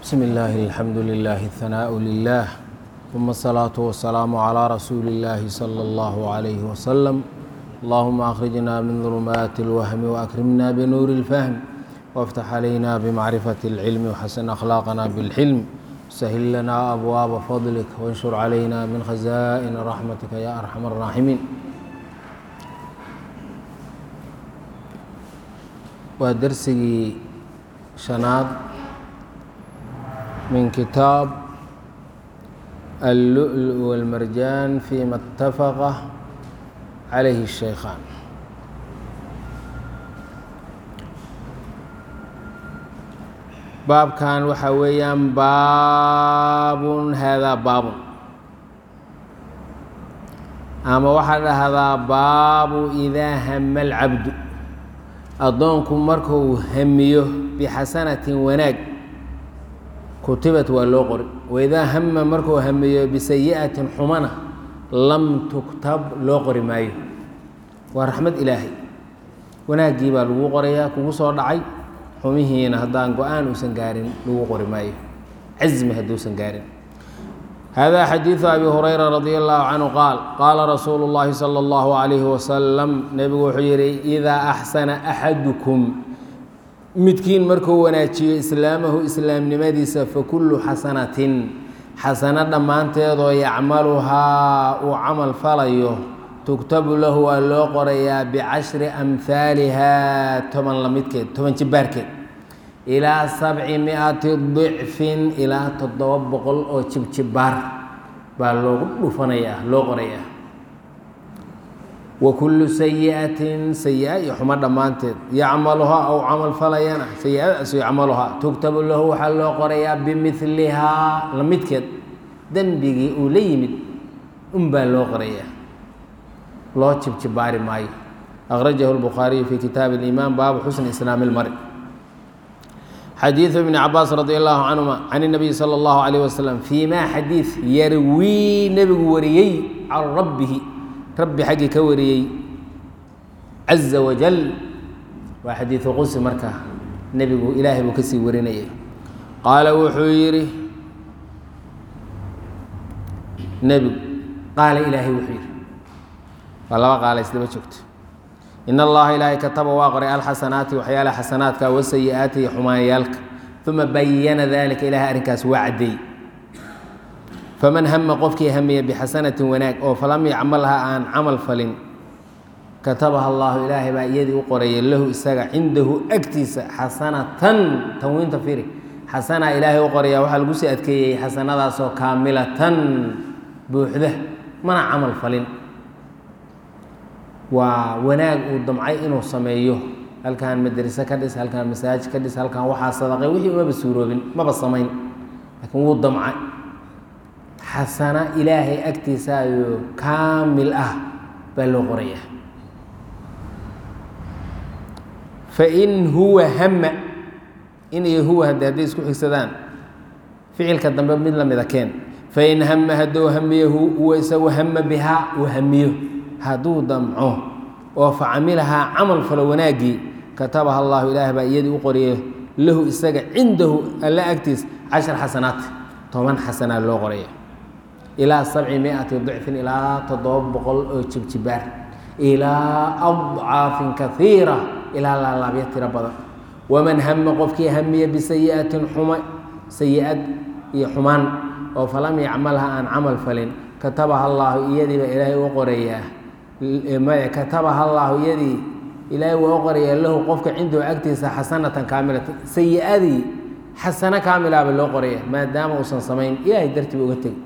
بسم الله الحمد لله الثناء لله ثم الصلاة والسلام على رسول الله صلى الله عليه وسلم اللهم أخرجنا من ظلمات الوهم وأكرمنا بنور الفهم وافتح علينا بمعرفة العلم وحسن أخلاقنا بالحلم سهل لنا أبواب فضلك وانشر علينا من خزائن رحمتك يا أرحم الراحمين waa dersigii shanaad min kitaab allu'lu walmarjaan fima اtafaqa calayhi الshaykhaan baabkan waxaa weeyaan baabun haadaa baabun ama waxaa dhahdaa baabu idaa hama alcabdu addoonku markuu hamiyo bixasanatin wanaag kutibat waa loo qori waidaa hama markuu hamiyo bisayi'atin xumana lam tuktab loo qori maayo waa raxmad ilaahay wanaaggii baa lagu qorayaa kugu soo dhacay xumihiina haddaan go-aan uusan gaarin lagu qori maayo casmi hadduusan gaarin hada xadiiثu abi hurayra radi allahu canhu qaal qaala rasuulu اllahi salى اllahu عalayhi wasalam nebigu wuxuu yihi idaa axsana axadukum midkiin markuu wanaajiyo islaamahu islaamnimadiisa fakulu xasanatin xasano dhammaanteedoo yacmaluhaa uu camal falayo tugtabu lahu waa loo qorayaa bicashri amhaaliha toban lamidkeed toban jibaarkeed ilaa sabci miati dicfin ilaa toddoba boqol oo jibjibaar baa loogu dhufanayaa loo qorayaa wa kullu sayi'atin sayi-a iyo xumo dhammaanteed yacmaluhaa ou camal falayana sayi-adaasu yacmaluhaa tugtabu lahu waxaa loo qorayaa bimilihaa la midkeed dembigii uu la yimid unbaa loo qorayaa loo jibjibaari maayo akhrajahu lbukhaariyu fi kitaabi اliimaan baabu xusni islaami اlmari xadiiثu ibni cabaas radi allahu canhuma can الnabiy salى اllahu عalيه waslm fii ma xadiid yarwii nebigu wariyey can rabbihi rabbi xaggii ka wariyey caza wajal waa xadiiثu qusi markaa nebigu ilaahay buu kasii warinayay qaala wuxuu yidhi nebigu qaala ilaahay wuxuu yidhi waa laba qaala isdaba joogto in allaha ilaahay kataba waa qoray alxasanaati waxyaalaha xasanaadka wasayi-aati iyo xumaanyaalka uma bayana dalika ilahay arrinkaas waa caddeey faman hama qofkii hamiya bixasanatin wanaag oo falam yacmalha aan camal falin katabaha allahu ilaahay baa iyadii u qoraya lahu isaga cindahu agtiisa xasanatan tanwiinta firi xasanaa ilaahay u qoraya waxaa lagu sii adkeeyey xasanadaasoo kaamilatan buuxda mana camal falin waa wanaag uu damcay inuu sameeyo halkan madrase ka dhis halkan masaajid ka dhis halkan waxaa sadaqay wixii umaba suuroobin maba samayn laakiin wuu damcay xasana ilaahay agtiisaayo kaamil ah baa loo qorayaa fain huwa hama in iyo huwa hadde hadday isku xigsadaan ficilka dambe mid lamida keen fain hama hadduu hamiyahu huwa isagu hama bihaa uu hamiyo hadduu damco oo facamilahaa camal falo wanaaggii katabaha allahu ilaah baa iyadii u qoriyay lahu isaga cindahu alla agtiis cashar xasanaat toban xasanaa loo qoraya ilaa sabci miati dicfin ilaa toddoba boqol oo jibjibaar ilaa adcaafin kaiira ilaa laalaabyo tiro badan waman hama qofkii hamiya bisayi'atin xuma sayi-ad iyo xumaan oo falam yacmalha aan camal falin katabaha allaahu iyadiiba ilaahay u qorayaa katabaha allaahu iyadii ilaahay waa u qorayaa lahu qofka cindahu agtiisa xasanatan kaamilatan sayi-adii xasano kaamilaaba loo qoraya maadaama uusan samayn ilaahay dartiiba uga tegi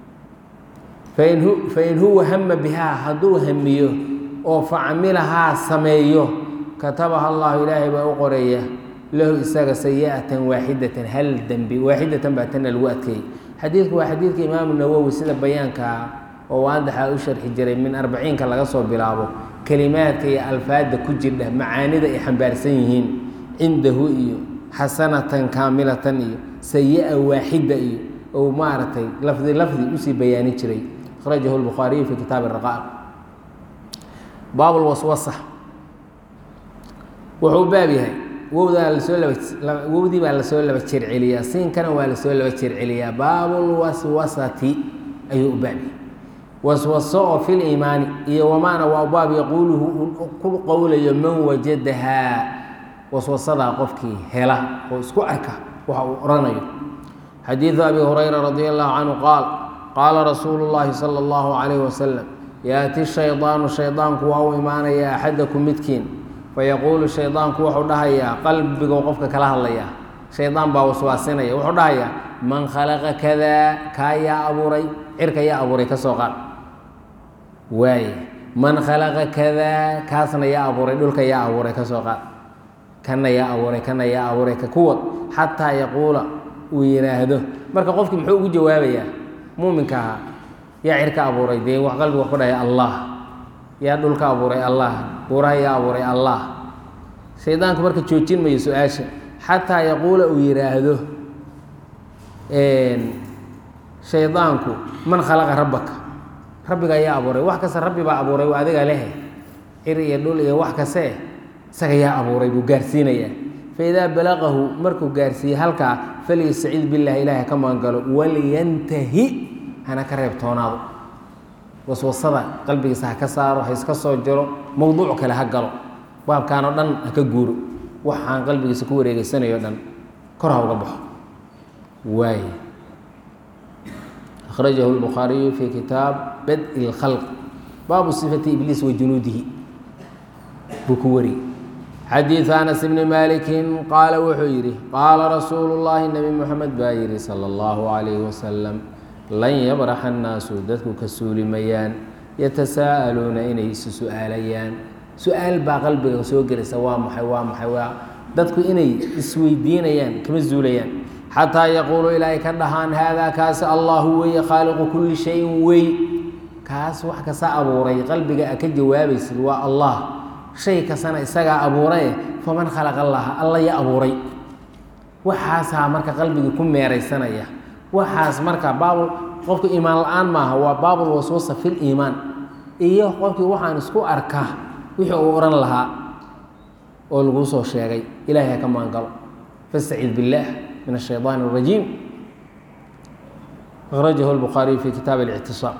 fain huwa hama bihaa hadduu hamiyo oo facamilahaa sameeyo katabaha allahu ilaahay baa u qoraya lahu isaga sayi'atan waaxidatan hal dembi waaxidatan baa tana lagu adkeeyey xadiidku waa xadiidka imaamu nawowi sida bayaankaa oo waadaxa u sharxi jiray min arbaciinka laga soo bilaabo kelimaadka iyo alfaadda ku jirdha macaanida ay xambaarsan yihiin cindahu iyo xasanatan kaamilatan iyo sayi-a waaxida iyo ou maaragtay lafdi lafdi usii bayaanin jiray akhrajahu lbukhaariyu fi kitaabi raqaaq baab lwaswasa wuxuu baab yahay wowdaa lasoo laba wowdii baa lasoo laba jeer celiyaa siinkana waa lasoo laba jeer celiyaa baabulwaswasati ayuu u baabi waswaso oo fil iimaani iyo wamaana waa baab yaquuluhu uu ku qowlayo man wajadahaa waswasadaa qofkii hela oo isku arka waxa uu odhanayo xadiidu abi hurayra radi allahu canhu qaal qaala rasuulu llaahi sala allahu calayhi wasalam yaati shaydaanu shaydaanku waa u imaanaya axadakum midkiin fayaquulu shaydaanku wuxuu dhahayaa qalbigou qofka kala hadlayaa shaydaan baa waswaasinaya wuxuu dhahayaa man khalaqa kadaa kaa yaa abuuray cirka yaa abuuray ka soo qaad waaye man khalaqa kadaa kaasna yaa abuuray dhulka yaa abuuray ka soo qaad kana yaa abuuray kana yaa abuuray ka kuwad xataa yaquula uu yidhaahdo marka qofkii muxuu ugu jawaabayaa muuminka ahaa yaa cirka abuuray dee wax qalbiga wax ku dhahaya allah yaa dhulka abuuray allah buuraha yaa abuuray allah shaydaanku marka joojin mayo su-aasha xataa yaquula uu yidhaahdo shaydaanku man khalaqa rabbaka rabbiga yaa abuuray wax kasta rabbi baa abuuray waa adiga lehe cir iyo dhul iyo wax kaste isaga yaa abuuray buu gaarsiinayaa faidaa balaqahu markuu gaarsiiyey halkaa falyastaciid billahi ilaahi ka magangalo walyantahi hana ka reebtoonaado waswasada qalbigiisa ha ka saaro ha iska soo jiro mowduuc kale ha galo baabkaan oo dhan ha ka guuro waxaan qalbigiisa ku wareegeysanayo dhan kor ha uga baxo waay akhrajahu lbukhaariyu fi kitaab bad-i lkhalq baabu sifati ibliis wa junuudihi buu ku wariyey xadiidu anas bni maalikin qaala wuxuu yidhi qaala rasuulu llaahi nebi moxamed baa yidhi sala allahu calayhi wasalam lan yabraxa annaasu dadku ka suulimayaan yatasaa'aluuna inay isu su-aalayaan su-aal baa qalbiga soo gelaysa waa maxay waa maxay waa dadku inay isweydiinayaan kama zuulayaan xataa yaquulu ilaahay ka dhahaan haadaa kaasi allahu weeye khaaliqu kulli shayin wey kaas wax kasta abuuray qalbiga a ka jawaabaysid waa allah shay kastana isagaa abuuraye faman khalaqa allaha alla ya abuuray waxaasaa marka qalbigii ku meeraysanaya waxaas marka baabul qofka iimaan la-aan maaha waa baabul waswasa fil iimaan iyo qofkii waxaan isku arkaa wixii uu odhan lahaa oo laguu soo sheegay ilahay ha ka maangalo fastaciid billaah min ashayطaan الrajiim akhrajahu lbukhaariyu fi kitaab اlictisaam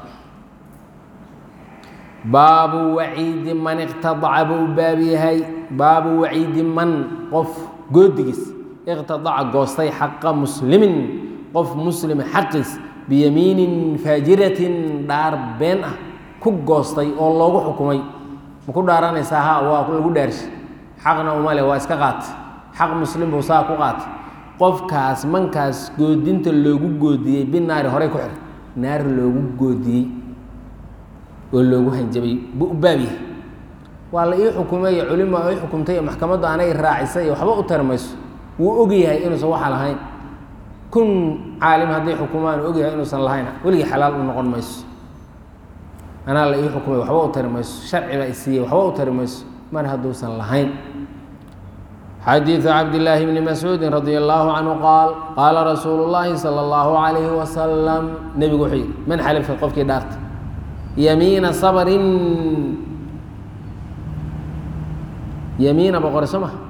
baabu waciidi man iqtadaca buu baab yahay baabu waciidi man qof goodigiis iqtadaca goostay xaqa muslimin qof muslima xaqiis biyamiinin faajiratin dhaar been ah ku goostay oo loogu xukumay ma ku dhaaranaysaa ha waa lagu dhaarshi xaqna umale waa iska qaata xaq muslim buu saa ku qaata qofkaas mankaas goodinta loogu goodiyey binaari horey ku xir naar loogu goodiyey oo loogu hanjabay buu baab yahay waa la ii xukumay culima ii xukumtay maxkamaddu anay raacisay waxba u tari mayso wuu og yahay inuusan waxa lahayn kun caalim hadday xukumaan og yahay inuusan lahayn weligii xalaal u noqon mayso anaa la ii xukumay waxba u tari mayso sharci baa isiiyey waxba u tari mayso mar hadduusan lahayn xadiiثu cabdillaahi bni mascuudi radi allahu canhu qaal qaala rasuulu llaahi salى اllahu calayhi wasalam nebigu wuxuu yidhi man xalifka qofkii dhaarta yamiina sabrin yamiina boqore soo maha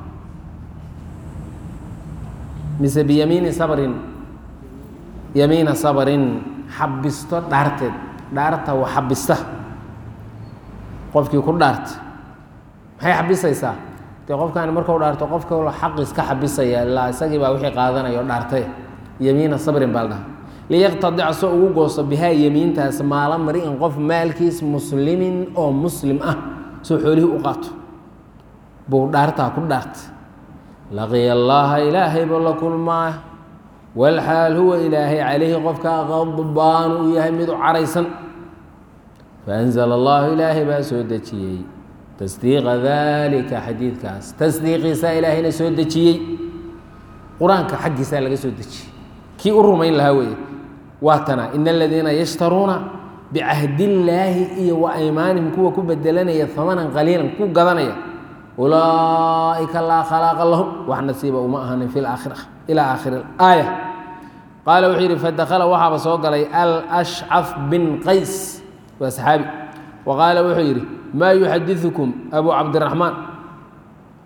mise biyamiini sabrin yamiina sabrin xabisto dhaarteed dhaarta wa xabista qofkii ku dhaarta maxay xabisaysaa dee qofkaani markau dhaarto qofka xaqiis ka xabisaya ilaa isagii baa wixii qaadanaya oo dhaartay yamiina sabrin baa la dhaha liyaqtadic soo ugu goosto bihaa yemiintaas maala mari-in qof maalkiis muslimin oo muslim ah soo xoolihii u qaato buu dhaartaa ku dhaartay laqiya allaaha ilaahay buu la kulmaa walxaal huwa ilaahay calayhi qofka qadbaan uu yahay mid u caraysan faanzala allahu ilaahay baa soo dejiyey tasdiiqa dalika xadiidkaas tasdiiqiisaa ilaahayna soo dejiyey qur-aanka xaggiisaa laga soo dejiyey kii u rumayn lahaa weeye waatana in aladiina yashtaruuna bicahdillaahi iyo wa aymaanihim kuwa ku bedelanaya hamanan qaliilan ku gadanaya ulaa'ika laa khalaaqa lahum wax nasiiba uma ahanin fi laakhira ilaa aakhiri aaya qaala wuxuu yidhi fadakhala waxaaba soo galay alashcaf bin qays waa saxaabi wa qaala wuxuu yidhi maa yuxadiثukum abu cabdiraxmaan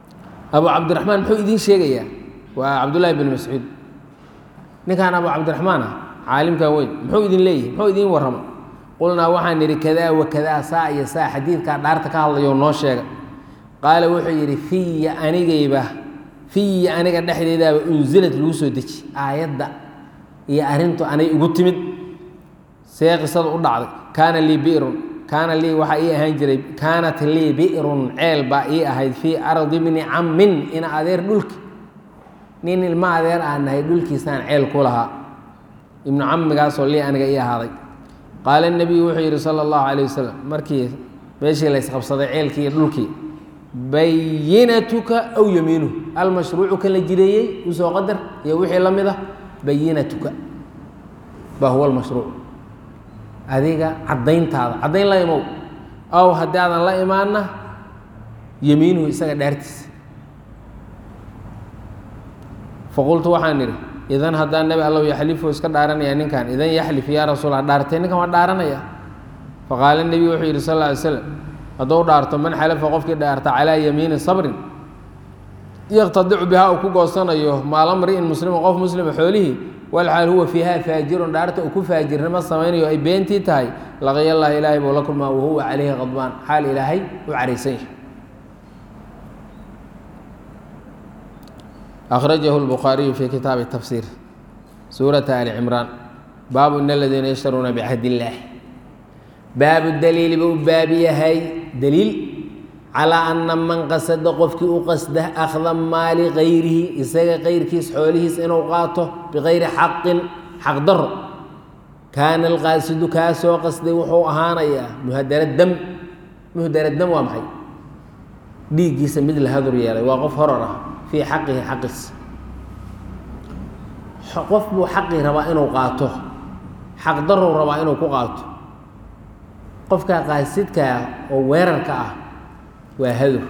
abu cabdiraxmaan muxuu idiin sheegayaa waa cabdullaahi bin mascuud ninkaan abu cabdiraxmaan ah caalimkan weyn muxuu idin leeyahay muxuu idiin warrama qulnaa waxaan nidhi kadaa wa kadaa saa iyo saa xadiidkaa dhaarta ka hadlayo noo sheega qaala wuxuu yidhi fiya anigayba fiya aniga dhexdeedaaba unsilad lagu soo deji aayadda iyo arrintu anay igu timid see qisada u dhacday kaana lii bi'run kaana lii waxaa ii ahaan jiray kaanat lii bi'run ceel baa ii ahayd fii ardi bni cammin ina adeer dhulki nin ilma adeer aan nahay dhulkiisaan ceel ku lahaa ibnu cammigaasoo lii aniga ii ahaaday qaala nebiyu wuxuu yidhi sala allahu calayh wasalam markii meeshii laysqabsaday ceelkii iyo dhulkii bayinatuka aw yamiinuhu almashruucu kan la jireeyey usoo qadar iyo wixii la mid ah bayinatuka baa huwa almashruuc adiga caddayntaada caddayn la imow aw haddii aadan la imaanna yamiinuhu isaga dhaartiisa faqultu waxaan idhi idan haddaa nebi allow yaxlifu iska dhaaranaya ninkan idan yaxlif yaa rasuula dhaartay ninkan waa dhaaranaya faqaala nebiyu wuxuu yidhi sal lla alay slam hadduu dhaarto man xalafa qofkii dhaarta calaa yamiini sabrin yaqtadicu bihaa uu ku goosanayo maala mri'in muslima qof muslima xoolihii walxaal huwa fiiha faajirun dhaarta uu ku faajirnimo samaynayo ay beentii tahay laqiya allahi ilaahay buu la kulmaa wahuwa calayhi qadbaan xaal ilaahay u caraysan yahay أخرجه البخاري في كتاب التفسير سورة آل عمران باب إن الذين يشترون بعهد الله باب الدليل باب يهي دليل على أن من قصد قفك قصده أخذ مال غيره إساق غير كيس حوله إنه قاته بغير حق حق ضر كان القاصد كاسو قصده وحو أهانا مهدر الدم مهدر الدم وامحي ديجيس مثل هذا الريال وقف هرره fii xaqihi xaqiis qof buu xaqii rabaa inuu qaato xaq daruu rabaa inuu ku qaato qofkaa qaasidkaa oo weerarka ah waa hadur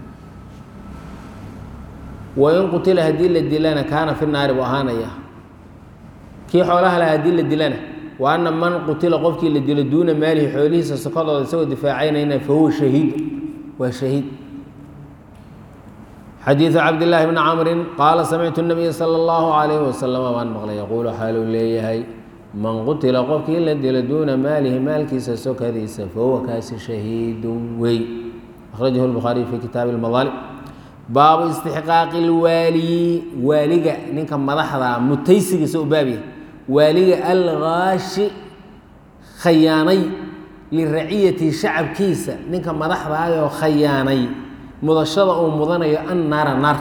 wain qutila haddii la dilana kaana fi naari buu ahaanaya kii xoolaha laha haddii la dilana wa ana man qutila qofkii la dilo duuna maalihi xoolihiisa sokadooda isagoo difaacaynayna fa huwa shahiid waa shahiid xadiiثu cabdالlahi bni camri qaala samictu الnabiya salى اllahu عalayh waslama baan maqlay yaquulu xaaluu leeyahay man qutila qofkii la dilo duuna maalihi maalkiisa sokadiisa fahuwa kaasi shahiidu wey akhrajahu الbukhaariyu fi kitaabi اlmadaalim baabu istixqaaqi اlwaaliyi waaliga ninka madaxda mutaysigiisa u baabya waaliga algaashi khayaanay liraciyati shacabkiisa ninka madaxdaayoo khayaanay mudashada uu mudanayo an naara naar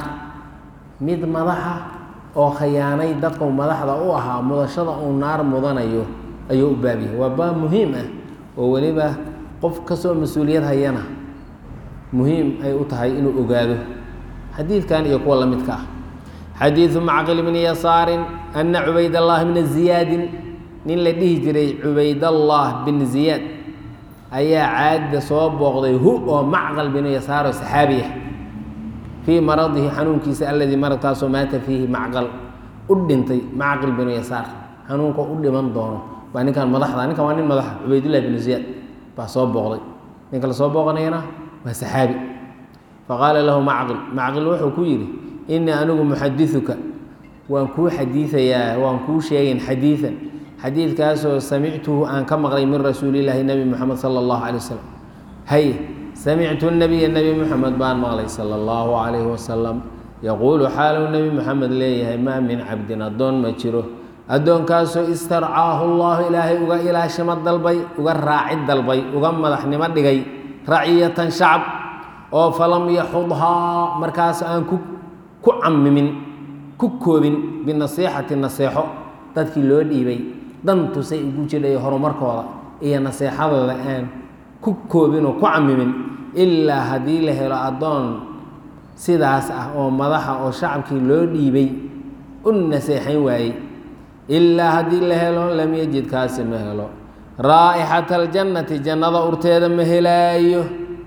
mid madaxa oo khayaanay dadku madaxda u ahaa mudashada uu naar mudanayo ayuu u baabyahay waa baab muhiim ah oo weliba qof kastoo mas-uuliyad hayana muhiim ay u tahay inuu ogaado xadiidkan iyo kuwa la midka ah xadiidu macqil bni yasaarin ana cubaydallahi bna ziyaadin nin la dhihi jiray cubaydallah bin ziyaad ayaa caadda soo booqday hu oo macqal binu yasaaro saxaabi ah fii maradihi xanuunkiisa alladii maradkaasoo maata fiihi macqal u dhintay macqil binu yasaar xanuunka u dhiman doono baa ninkan madaxda ninkan waa nin madaxa cubaydullahi binu ziyaad baa soo booqday ninka la soo booqanayana waa saxaabi faqaala lahu macqil macqil wuxuu ku yidhi innii anigu muxadiuka waan kuu xadiiayaa waan kuu sheegayn xadiian xadiidkaasoo samictuhu aan ka maqlay min rasuulillaahi nebi moxamed sala allahu calay wasalam hay samictu nabiya nebi moxamed baan maqlay sala allahu calayhi wasalam yaquulu xaaluu nebi moxamed leeyahay maa min cabdin addoon ma jiro addoonkaasoo istarcaahu allahu ilaahay uga ilaashimo dalbay uga raacid dalbay uga madaxnimo dhigay raciyatan shacab oo falam yaxudhaa markaas aan ku ku camimin ku koobin binasiixati naseexo dadkii loo dhiibay dantusay ugu jidhay horumarkooda iyo naseexadooda aan ku koobin oo ku camimin ilaa haddii la helo addoon sidaas ah oo madaxa oo shacabkii loo dhiibay u naseexayn waayey ilaa haddii la helo lam yajid kaasi ma helo raa'ixata aljannati jannada urteeda ma helaayo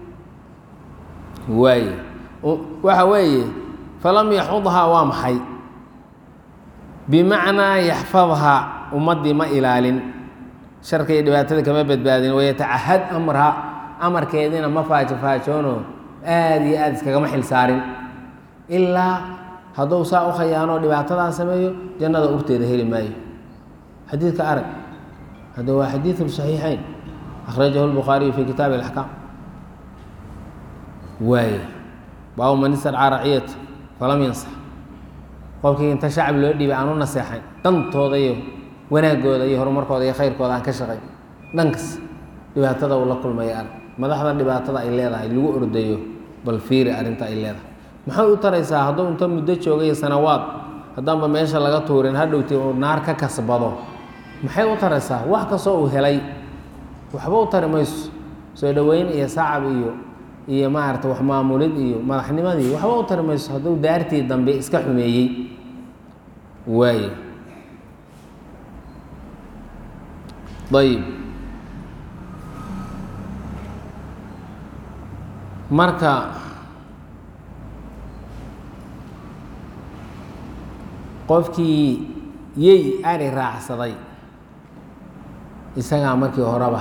waaye waxa weeye falam yaxudhaa waa maxay bimacnaa yaxfadhaa ummaddii ma ilaalin sharka iyo dhibaatada kama badbaadin wayatacahad amraha amarkeediina ma faajofaajoonoo aada iyo aada iskagama xil saarin ilaa hadduu saa u khayaano dhibaatadaa sameeyo jannada urteeda heli maayo xadiidka arag hadda waa xadiidu saxiixayn akhrajahu lbukhaariyu fi kitaabi alaxkaam waaye baabu man istadcaa raciyata falam yansax qofkii inta shacab loo dhiibay aan u naseexayn dhantooda iyo wanaagooda iyo horumarkooda iyo khayrkooda aan ka shaqayn dhankas dhibaatada uu la kulmaya arag madaxda dhibaatada ay leedahay lagu ordayo bal fiiri arrinta ay leedahay maxay u taraysaa hadduu inta muddo joogayo sanawaad haddaanba meesha laga tuurin hadhowti uu naar ka kasbado maxay u taraysaa wax kastoo uu helay waxba u tari mayso soo dhoweyn iyo sacab iyo iyo maarata wax maamulid iyo madaxnimadii waxba u tari mayso hadduu daartii dambe iska xumeeyey waaye ayib marka qofkii yey ari raacsaday isagaa markii horeba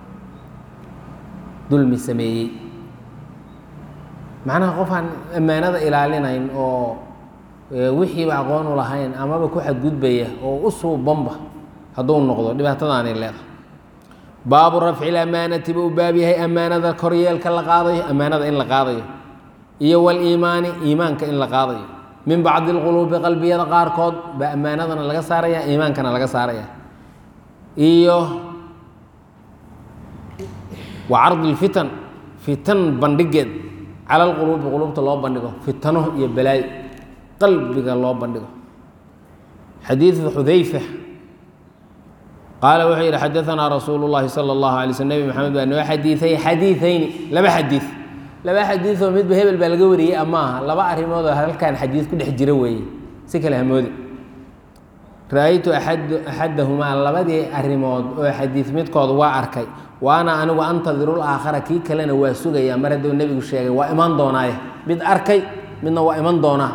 dulmi sameeyey macnaha qof aan ammaanada ilaalinayn oo wixiiba aqoon u lahayn amaba ku xadgudbaya oo u suubanba hadduu noqdo dhibaatadaanay leedahay baabu rafci lamaanati buu baab yahay ammaanada koryeelka la qaadayo ammaanada in la qaadayo iyo waliimaani iimaanka in la qaadayo min bacdi lquluubi qalbiyada qaarkood baa ammaanadana laga saaraya iimaankana laga saaraya iyo wa cardi lfitan fitan bandhigeed cala lquluubi quluubta loo bandhigo fitano iyo balaayo qalbiga loo bandhigo xadiidu xudayfa qaala wuxuu yidhi xadaanaa rasuulu llahi sala allahu alay sl nebi maxamed baa noo xadiiay xadiiayni laba xadiid laba xadiidoo midba hebel baa laga wariyey amaaha laba arrimood oo halkan xadiid ku dhex jira weeye si kale hamoodi ra-aytu axadahumaa labadii arrimood oo xadiid midkood waa arkay waana anigu antadiru laakhara kii kalena waa sugayaa mar hadduu nebigu sheegay waa iman doonaaye mid arkay midna waa iman doonaa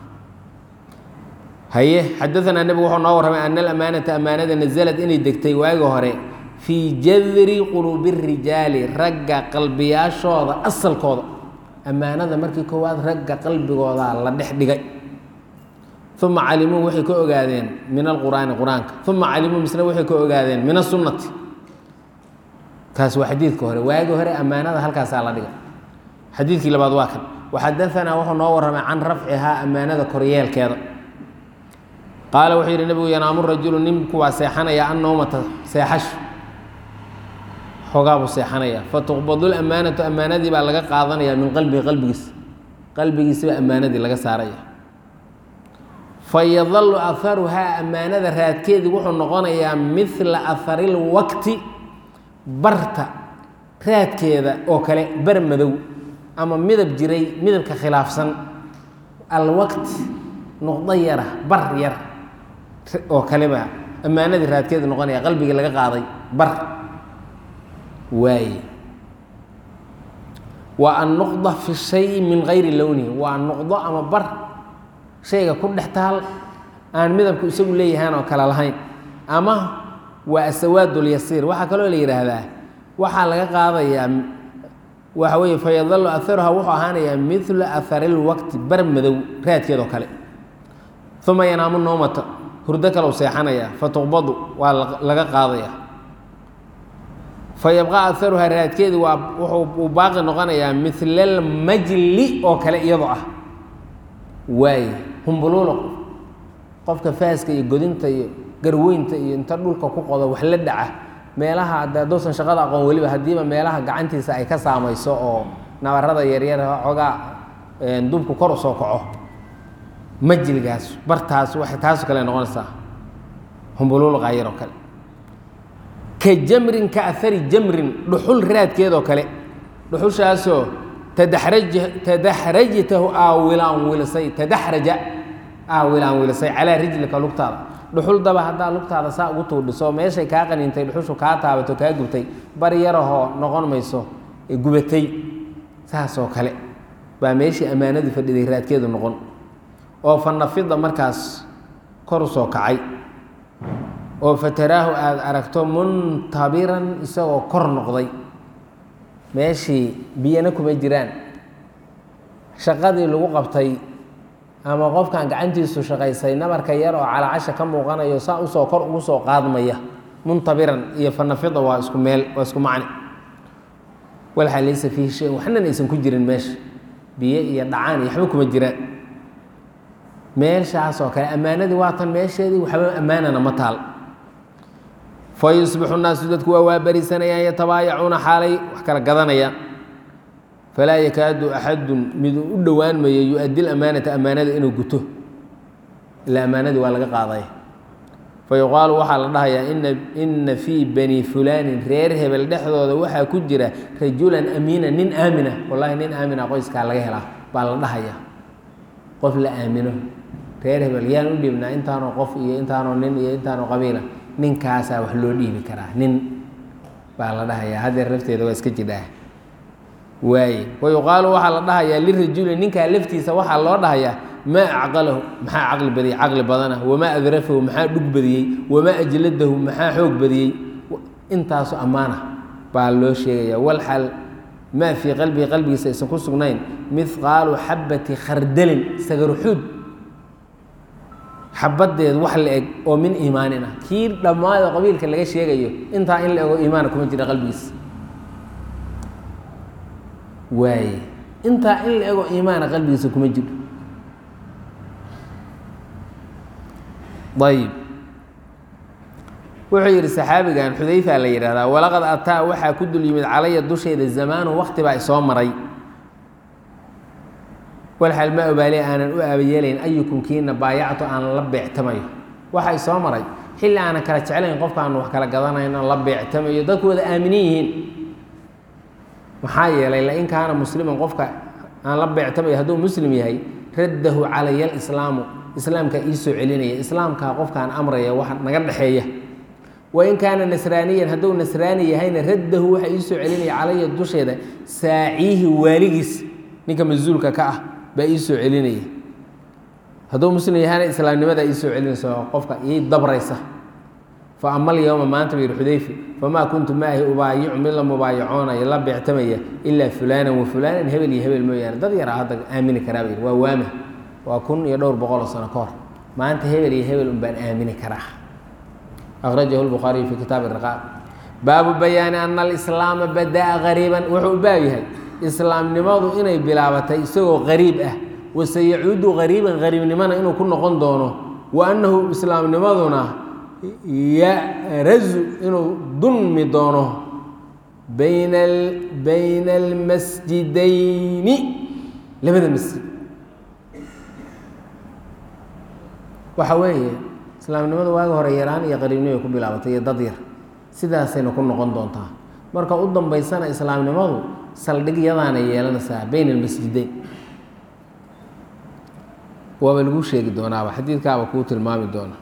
haye xadaanaa nebigu wuxuu noo warramay ana alamaanata ammaanada nazalad inay degtay waagi hore fii jadri quluubi rijaali ragga qalbiyaashooda asalkooda ammaanada markii koowaad ragga qalbigooda la dhex dhigay uma calimuu waxay ka ogaadeen min alqur'aani qur-aanka uma calimuu misna waxay ka ogaadeen min asunnati kaas waa xadiidka hore waagi hore ammaanada halkaasaa la dhigay xadiidkii labaad waa kan waxadaanaa wuxuu noo warramay can rafcihaa ammaanada koryeelkeeda qaala wuxuu yidhi nebigu yanaamu rajulu ninku waa seexanaya an nawmata seexasho xoogaa buu seexanaya fatuqbadu lamaanatu ammaanadii baa laga qaadanaya min qalbihi qalbigiisa qalbigiisibaa ammaanadii laga saaraya fayadalu aharuhaa ammaanada raadkeedii wuxuu noqonayaa midla ahari lwaqti barta raadkeeda oo kale bar madow ama midab jiray midabka khilaafsan alwaqti nuqdo yara bar yar oo kaleba ammaanadii raadkeedu noqonaya qalbigii laga qaaday bar waaye waa annuqda fi shayi min gayri lownihi waa nuqdo ama bar shayga ku dhex taal aan midabku isagu leeyahaan oo kale lahayn ama waa asawaadlyasiir waxaa kaloo la yidhaahdaa waxaa laga qaadayaa waxa weeye fayadalu aharuha wuxuu ahaanayaa midla ahari lwaqti bar madow raadkeedoo kale uma yanaamu noomata hurdo kale u seexanaya fatuqbadu waa laga qaadaya fa yabqaa aharuha raadkeedi waa wuxuu baaqi noqonayaa milalmajli oo kale iyadoo ah waaye humbuluulo qofka faaska iyo godinta iyo garweynta iyo inta dhulka ku qodo wax la dhaca meelaha hadduusan shaqada aqoon weliba haddiiba meelaha gacantiisa ay ka saamayso oo nabarada yaryar xoogaa dubku kor u soo kaco majligaas bartaas waxay taasoo kale noqonaysaa humbuluul qaayar oo kale ka jamrin ka ahari jamrin dhuxul raadkeedoo kale dhuxushaasoo tadaxraj tadaxrajtahu aa wilaan wilisay tadaxraja aa wilaan wilisay calaa rijlika lugtaada dhuxul daba haddaa lugtaada saa ugu tuudhiso meeshay kaa qaniintay dhuxushu kaa taabato kaa gubtay bar yarahoo noqon mayso gubatay saasoo kale baa meeshii ammaanadu fadhiday raadkeedu noqon oo fa nafida markaas kor u soo kacay oo fataraahu aada aragto muntabiran isagoo kor noqday meeshii biyana kuma jiraan shaqadii lagu qabtay ama qofkan gacantiisu shaqaysay nabarka yar oo calaacasha ka muuqanayo saa usoo kor ugu soo qaadmaya muntabiran iyo fanafida waa isku meel waa isku macni walxaa laysa fiihi shay waxnan aysan ku jirin meesha biyo iyo dhacaan iyo waxba kuma jiraan meeshaasoo kale ammaanadii waa tan meesheedii waxba ammaanana ma taal fa yusbixu nnaasu dadku waa waabarisanayaan yatabaayacuuna xaalay wax kala gadanayaan falaa yakaadu axadun mid u dhowaan mayo yu-addi lamaanata ammaanada inuu guto ila ammaanadii waa laga qaaday fa yuqaalu waxaa la dhahayaa ina ina fii bani fulaanin reer hebel dhexdooda waxaa ku jira rajulan amiina nin aamina wallahi nin aamina qoyskaa laga helaa baa la dhahayaa qof la aamino reer hebel yaan u dhiibnaa intaanoo qof iyo intaanoo nin iyo intaanoo qabiila ninkaasaa wax loo dhiibi karaa nin baa la dhahayaa haddeer lafteeda waa iska jidhaa waaye wa yuqaalu waxaa la dhahayaa lirajuli ninkaa laftiisa waxaa loo dhahayaa maa acqalahu maxaa caqli badiyey caqli badana wamaa adrafahu maxaa dhug badiyey wamaa ajladahu maxaa xoog badiyey intaasu ammaana baa loo sheegaya walxal maa fii qalbihi qalbigiisa aysan ku sugnayn mihqaalu xabati khardalin sagaruxuud xabadeed wax la eg oo min iimaanin ah kii dhammaado qabiilka laga sheegayo intaa in la ego iimaana kuma jira qalbigiisa waaye intaa in la ego iimaana qalbigiisa kuma jiro ayib wuxuu yidhi saxaabigan xudayfa la yidhahdaa walaqad ataa waxaa ku dul yimid calaya dusheeda zamaanu wakti baa isoo maray walxal ma obaali aanan u aabayeelayn ayukum kiina baayactu aan la beectamayo waxa isoo maray xilli aanan kala jeclayn qofka aanu wax kala gadanayno la beectamayo dadku wada aaminin yihiin maxaa yeelay lain kaana musliman qofka aan la beectamayo hadduu muslim yahay raddahu calaya alislaamu islaamkaa ii soo celinaya islaamkaa qofkaan amraya wax naga dhexeeya wain kaana nasraaniyan hadduu nasraani yahayna raddahu waxa ii soo celinaya calaya dusheeda saaciihi waaligiis ninka masuulka ka ah baa ii soo celinaya hadduu muslim yahayna islaamnimadaa ii soo celinaysa oo qofka ii dabraysa fa ama alyowma maanta buu yihi xudayfi famaa kuntu maahi ubaayicu mid la mubaayacoonaya la beectamaya ilaa fulaanan wa fulaanan hebel iyo hebel mooyaane dad yaraa hadda aamini karaa buu yidhi waa waama waa kun iyo dhowr boqoloo sano ka hor maanta hebel iyo hebel un baan aamini karaa akhrajahu lbukhaariyu fi kitaabi riqaab baabu bayaani ana alislaama badaa qariiban wuxuu u baab yahay islaamnimadu inay bilaabatay isagoo qariib ah waseyacuudu qariiban qariibnimana inuu ku noqon doono wa annahu islaamnimaduna yarazu inuu dulmi doono bayna bayna almasjidayni labada masjid waxa weeye islaamnimada waaga hore yaraan iyo qariibnimay ku bilaabatay iyo dad yar sidaasayna ku noqon doontaa marka u dambaysana islaamnimadu saldhigyadaana yeelanaysaa bayna almasjideyn waaba lagu sheegi doonaaba xadiidkaaba kuu tilmaami doona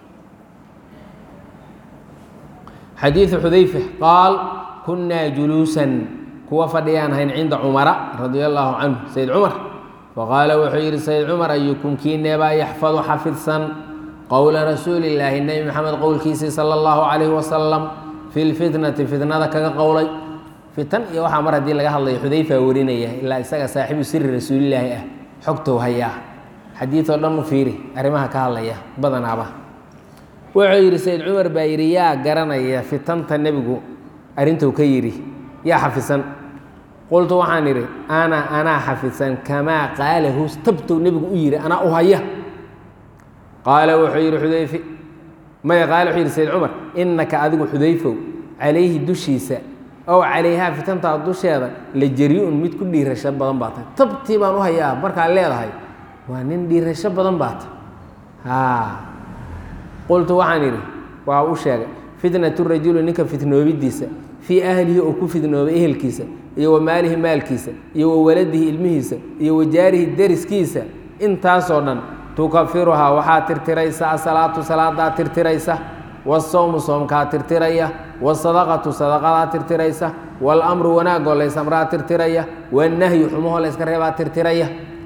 xadiidu xudayfa qaal kunnaa juluusan kuwa fadhiyaan hayn cinda cumara radia allaahu canhu sayd cumar faqaala wuxuu yidhi sayd cumar ayukum kiineebaa yaxfadu xafidsan qowla rasuuli illaahi nebi maxamed qowlkiisii sala allahu calayhi wasalam fi lfitnati fitnada kaga qowlay fitan iyo waxaa mar haddii laga hadlayo xudayfa warinaya ilaa isaga saaxiibu siri rasuulilaahi ah xogtow hayaa xadiidoo dhan u fiiri arrimaha ka hadlaya badanaaba wuxuu yidhi sayd cumar baa yidhi yaa garanaya fitanta nebigu arrintuu ka yidhi yaa xafisan qultu waxaan idhi ana anaa xafisan kamaa qaalahu tabtow nebigu u yidhi anaa u haya qaala wuxuu yidhi xudayfe maya qaala wuxuu yidhi sayd cumar innaka adigu xudayfow calayhi dushiisa ow calayhaa fitantaa dusheeda la jari-un mid ku dhiirasho badan baa tahay tabtii baan u hayaa markaad leedahay waa nin dhiirasho badan baa tahay haa qultu waxaan idhi waa u sheegay fitnatu rajuli ninka fitnoobidiisa fii ahlihi oo ku fidnoobay ehelkiisa iyo wa maalihi maalkiisa iyo wa waladihi ilmihiisa iyo wa jaarihi deriskiisa intaasoo dhan tukafiruhaa waxaa tirtiraysa asalaatu salaadaa tirtiraysa wasawmu soomkaa tirtiraya wasadaqatu sadaqadaa tirtiraysa waalamru wanaagoo laysamraa tirtiraya wanahyu xumahoo layska reebaa tirtiraya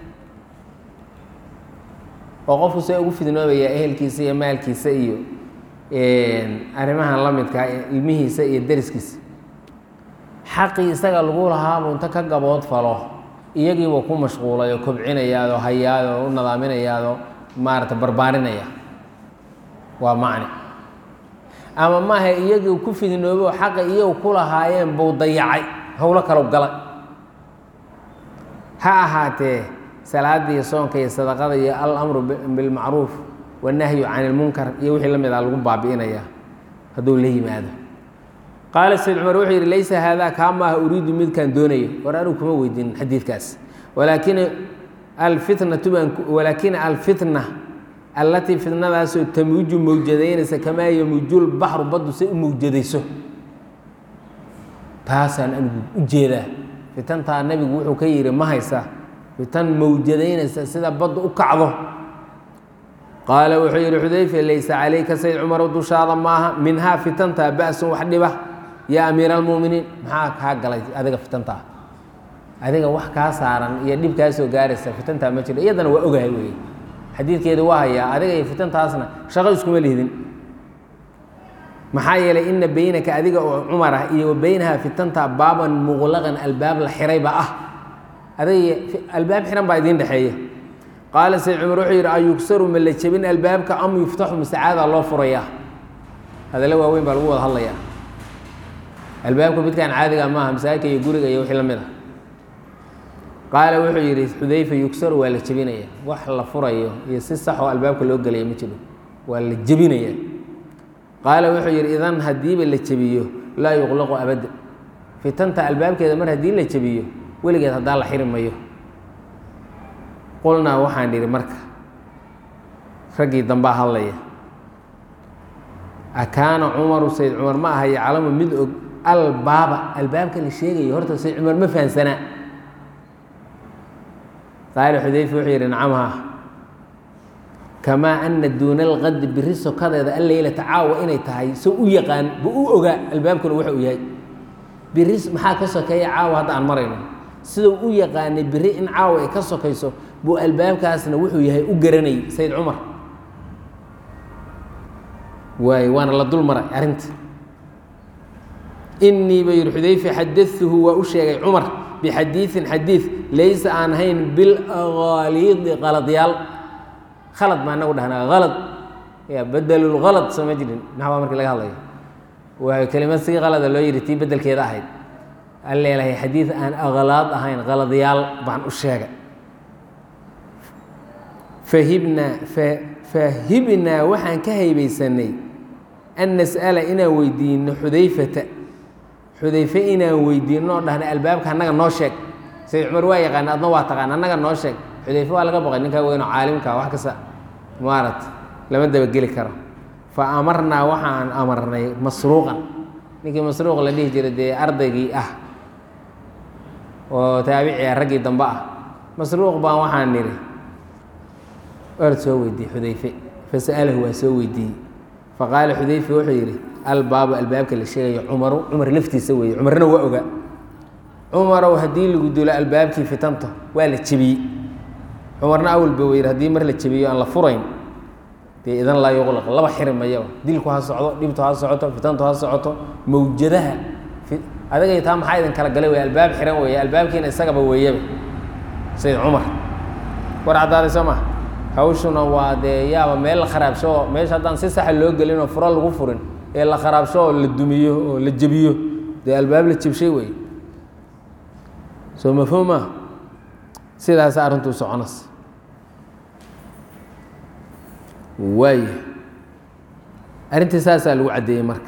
oo qofku see ugu fidnoobaya ehelkiisa iyo maalkiisa iyo arrimahan la midkaa ilmihiisa iyo deriskiisa xaqii isaga lagu lahaabuu inta ka gabood falo iyagiibuu ku mashquulay oo kobcinayaadoo hayaadoo u nadaaminayaadoo maarata barbaarinaya waa macni ama maaha iyagii ku fidnoobay oo xaqa iyagu ku lahaayeen buu dayacay howlo kalow galay ha ahaatee salaada iyo soonka iyo sadaqada iyo alamru bilmacruuf wannahyu can ilmunkar iyo wixii la mid a lagu baabi'inaya hadduu la yimaado qaala sayd cumar wuxuu yidhi laysa haadaa kaa maaha uriidu midkaan doonayo war anigu kuma weydiin xadiidkaas walaakin alfitnatu baan walaakina alfitna allatii fitnadaasoo tamuuju mawjadaynaysa kamaa yamuujul baxru baddu say u mawjadayso taasaan anigu u jeedaa fitantaa nebigu wuxuu ka yidhi ma haysa fitan mawjadaynaysa sida baddu u kacdo qaala wuxuu yidhi xudayfe laysa calayka sayd cumarow dushaada maaha minhaa fitantaa ba'sun wax dhiba yaa amiira almu'miniin maxaa kaa galay adiga fitantaa adiga wax kaa saaran iyo dhib kaa soo gaaraysa fitantaa ma jiro iyadana waa ogahay weeye xadiidkeeda waa hayaa adiga iyo fitantaasna shaqo iskuma lihdin maxaa yeelay ina beynaka adiga oo cumar ah iyo wa beynaha fitantaa baaban muqlaqan albaab la xirayba ah adiga albaab xiran baa idiin dhexeeya qaala sayd cumar wuxuu yidhi ayugsaru ma la jebin albaabka am yuftaxu masacaadaa loo furayaa hadallo waaweyn baa lagu wada hadlayaa albaabka midkaan caadiga maaha masaajidka iyo guriga iyo wixii la mid a qaala wuxuu yidhi xudayfa yugsaru waa la jebinaya wax la furayo iyo si saxoo albaabka loo gelaya ma jiro waa la jebinaya qaala wuxuu yidhi idan haddiiba la jebiyo laa yuqlaqu abadda fitanta albaabkeeda mar haddii la jebiyo weligeed haddaa la xiri mayo qulnaa waxaan idhi marka raggii dambaa hadlaya akaana cumaru sayd cumar ma aha yaclamu mid og albaaba albaabka la sheegayo horta sayd cumar ma fahansanaa qaala xudayfa wuxuu yidhi nacamha kamaa ana duuna alqadi biri sokadeeda alleylata caawa inay tahay so u yaqaan bu u ogaa albaabkuna waxa uu yahay biri maxaa ka sokeeya caawa hadda aan marayno sidau u yaqaanay biri in caawa ay ka sokayso buu albaabkaasna wuxuu yahay u garanayay sayd cumar waay waana la dul maray arrinta inii ba yidhi xudayfe xadatuhu waa u sheegay cumar bixadiiin xadiid laysa aan hayn bilaqaaliidi qaladyaal khalad baa anagu dhahnaa halad ya bedelulhalad soo ma jirin naxwaa markii laga hadlayo waa kelimad si qalada loo yidhi tii bedelkeeda ahayd an leelahay xadiid aan aqlaad ahayn qaladyaal baan u sheegay fahibnaa fahibnaa waxaan ka haybaysanay an nas'ala inaan weydiino xudayfata xudayfe inaan weydiino oo dhahna albaabka annaga noo sheeg sayd cumar waa yaqaana adna waa taqaan annaga noo sheeg xudayfe waa laga boqay ninkaa weynoo caalimka wax kasta maarat lama dabageli karo fa amarnaa waxaan amarnay masruuqan ninkii masruuq la dhihi jiray dee ardaygii ah oo taabici ah raggii dambe ah masruuq baan waxaan nidhi waad soo weydiiyey xudayfe fasa'alahu waa soo weydiiyey faqaala xudayfe wuxuu yidhi albaabu albaabka la sheegayo cumaru cumar laftiisa weeye cumarna waa ogaa cumarow haddii lagu dulo albaabkii fitanta waa la jebiyey cumarna awalba wa yidhi haddii mar la jebiyo aan la furayn dee idan laa yuqlaq laba xiri mayaba dilku ha socdo dhibtu ha socoto fitantu ha socoto mawjadaha adagay taa maxaa idin kala galay wey albaab xiran weeye albaabkiina isagaba weeyaba sayd cumar war caddaaday soo ma hawshuna waa dee yaaba meel la kharaabsho oo meesha haddaan si saxa loo gelin oo furo lagu furin ee la kharaabsho oo la dumiyo oo la jebiyo dee albaab la jebshay wey soo mafhuuma sidaas arrintuu soconas waaya arrintii saasaa lagu caddeeyey marka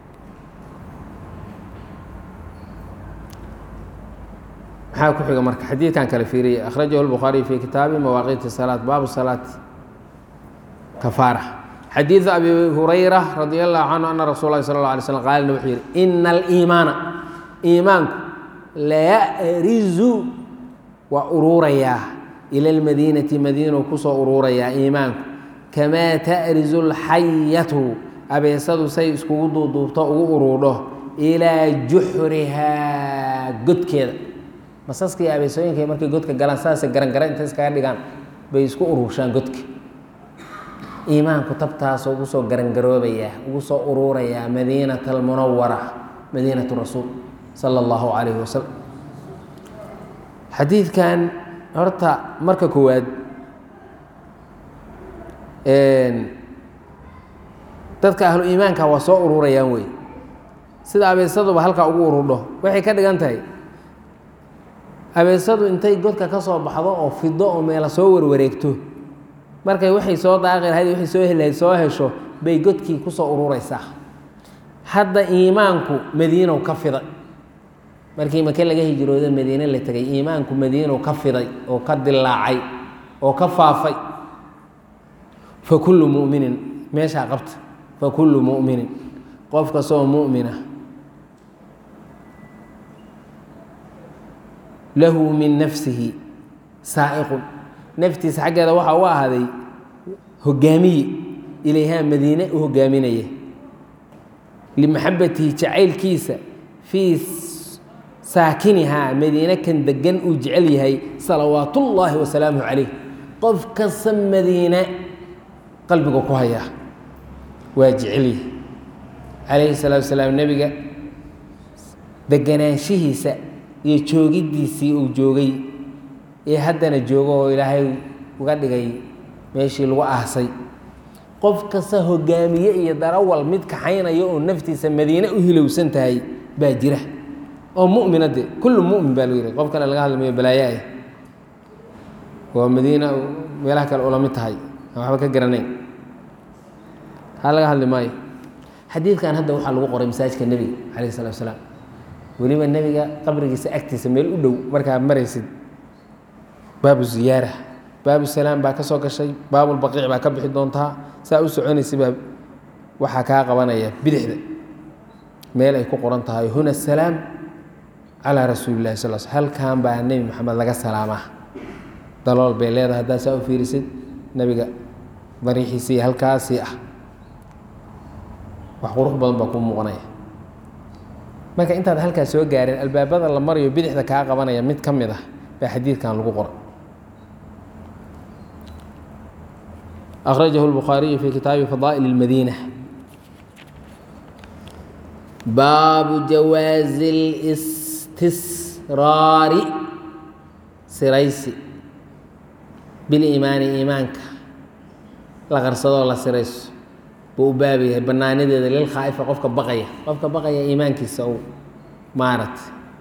maxaa ku xiga marka xadiidkan kale fiiriyey akhrajahu lbukhaariy fi kitaabi mawaaqiiti salaat baabu salaat kafaara xadiidu abi hurayra radi allahu canhu ana rasul lahi sala اla alay slam qaalna wuxuu yidhi ina aliimaana iimaanku layarizu waa uruurayaa ila lmadiinati madiinu kusoo uruurayaa iimaanku kamaa ta'rizu lxayatu abeesadu say iskugu duuduubto ugu uruudho ilaa juxrihaa godkeeda masaskii abeesooyinka markay godka galaan saasay garangara intay iskaga dhigaan bay isku uruurshaan godka iimaanku tabtaasoo ugu soo garangaroobayaa ugu soo uruurayaa madiinata almunawara madiinatu rasuul sala allahu calayhi wasalam xadiidkan horta marka koowaad dadka ahlu iimaanka waa soo ururayaan wey sida abeesaduba halkaa ugu ururdho waxay ka dhigan tahay abeesadu intay godka ka soo baxdo oo fido oo meela soo warwareegto markay waxay soo daaqi lahayd waxay soo heli lahayd soo hesho bay godkii ku soo ururaysaa hadda iimaanku madiinow ka fiday markii make laga hijroodo madiine la tegay iimaanku madiinow ka fiday oo ka dilaacay oo ka faafay fa kullu mu'minin meeshaa qabta fa kullu mu'minin qof kastoo mu'mina lahu min nafsihi saa'iqun naftiisa xaggeeda waxaa u ahaaday hogaamiye ilayhaa madiine u hogaaminaya limaxabatihi jacaylkiisa fii saakinihaa madiine kan degan uu jecel yahay salawaatullaahi wasalaamuhu calayh qof kasta madiine qalbiga ku hayaa waa jecel yahay calayhi salaatu wasalaam nebiga deganaanshihiisa iyo joogiddiisii uu joogay ee haddana joogo oo ilaahay uga dhigay meeshii lagu aasay qof kasta hogaamiye iyo darawal mid kaxaynaya oo naftiisa madiine u hilowsan tahay baa jira oo mumina de kullu mumin baa lagu yihi qof kale laga hadlamayo balaayaah waa madiina meelaha kale ula mid tahay aan waxba ka garanayn haa laga hadli maayo xadiidkan hadda waxaa lagu qoray masaajidka nebiga calayh salatu asalaam weliba nebiga qabrigiisa agtiisa meel u dhow markaa maraysid baabu ziyaara baabu salaam baa ka soo gashay baabulbaqiic baa ka bixi doontaa saa u soconaysa baa waxaa kaa qabanaya bidixda meel ay ku qoran tahay huna salaam calaa rasuuli lahi sal sl halkan baa nebi maxamed laga salaamaa dalool bay leedahay haddaad saa u fiirisid nebiga dariixiisii halkaasii ah wax qurux badan baa kuu muuqanaya marka intaad halkaas soo gaareen albaabada la marayo bidixda kaa qabanaya mid ka mid ah baa xadiidkan lagu qoray أخرجه البخاري في kitaabi فضائل المdينة baabu jawaaزi الاstisraari siraysi biliimaani iimaanka la qarsadoo la sirayso buu u baab yahay banaanadeeda lilkhaa'ifa qofka baqaya qofka baqaya iimaankiisa uu maarat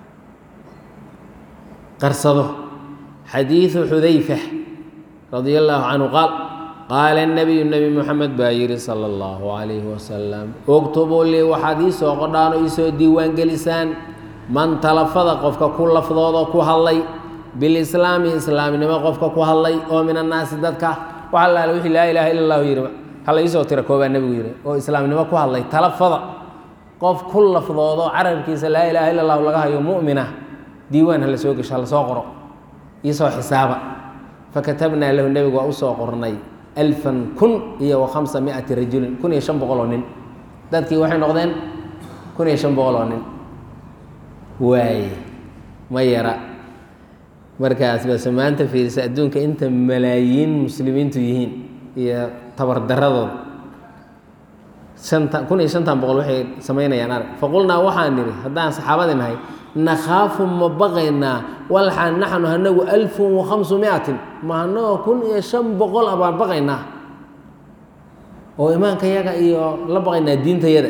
qarsado xadiiثu xudayfa radia الlahu canhu qaal qaala الnabiyu nebi moxamed baa yihi salى اllahu عalayhi wasalam uktubuu lii waxaad ii soo qodhaan oo iisoo diiwaan gelisaan man talafada qofka ku lafdooda ku hadlay bilislaami islaamnimo qofka ku hadlay oo min annaasi dadka wax allaale wixii laa ilaaha illa allahu yihi hala iisoo tira koobaa nebigu yihi oo islaamnimo ku hadlay talafada qof ku lafdoodo carabkiisa laa ilaaha illa allahu laga hayo mu'mina diiwaan hala soo gesho hala soo qoro iisoo xisaaba fakatabnaa lahu nebigu waa usoo qornay alfan kun iyo wa khamsa miati rajulin kun iyo shan boqol oo nin dadkii waxay noqdeen kun iyo shan boqol oo nin waaye ma yara markaas base maanta fiirisa adduunka inta malaayiin muslimiintu yihiin iyo tabardaradooda anta kun iyo shantan boqol waxay samaynayaan arag faqulnaa waxaan nidhi haddaan saxaabadi nahay nakhaafu ma baqaynaa walxaan naxnu hanagu alfun wa khamsu miatin ma hanagoo kun iyo shan boqol a baan baqaynaa oo imaanka yaga iyo la baqaynaa diintayada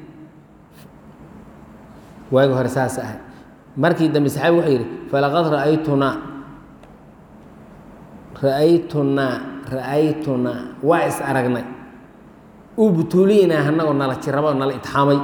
waagi hore saas ahay markii dambe saxaabi wuxuu yidhi falaqad ra'aytunaa ra'aytunaa ra'aytunaa waa is aragnay ubtuliinaa hanagoo nala jiraba nala itxaamay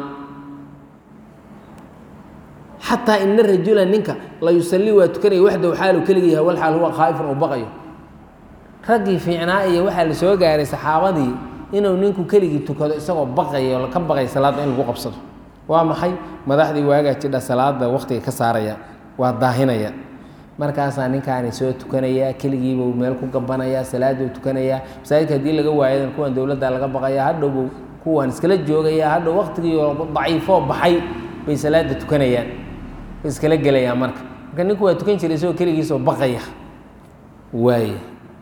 xataa ina rajula ninka la yusallii waa tukanaya waxdaw xaalu keligii yahay wal xaal huwa khaa'ifun uu baqayo raggii fiicnaa iyo waxaa la soo gaaray saxaabadii inuu ninku keligii tukado isagoo baqayo ka baqay salaadda in lagu qabsado waa maxay madaxdii waagaa jidha salaada waktiga ka saaraya waa daahinaya markaasaa ninkaani soo tukanayaa keligiibuu meel ku gabanaya salaaduu tukanayaa masaajidka haddii laga waayadan kuwan dowladda laga baqaya hadhowbuu kuwan iskala joogaya hadhow waktigii daciifoo baxay bay salaada tukanayaan way iskala gelayaan marka marka ninku waa tukan jiray isagoo keligiisoo baqaya waaya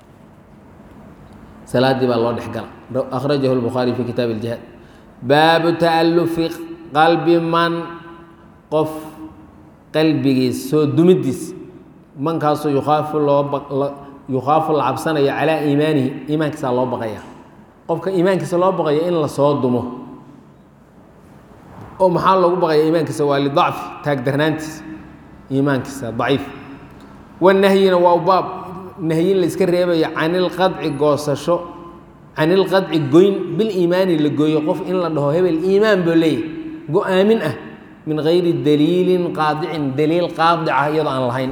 salaadii baa loo dhexgala akhrajahu lbukhaari fi kitaab iljihaad baabu ta'alufi qalbi man qof qalbigiis soo dumidiis mankaasoo yukhaafu loo yukhaafu la cabsanayo calaa iimaanihi iimaankiisaa loo baqaya qofka iimaankiisa loo baqayo in lasoo dumo oo maxaa loogu baqaya iimaankiisa waa lidacfi taagdarnaantiisa iimaankiisa daciif wanahyina waa baab nahyin la iska reebayo can ilqadci goosasho can ilqadci goyn biliimaani la gooyo qof in la dhaho hebel iimaan boo leeyahy go-aamin ah min gayri daliilin qaadicin daliil qaadica iyadoo aan lahayn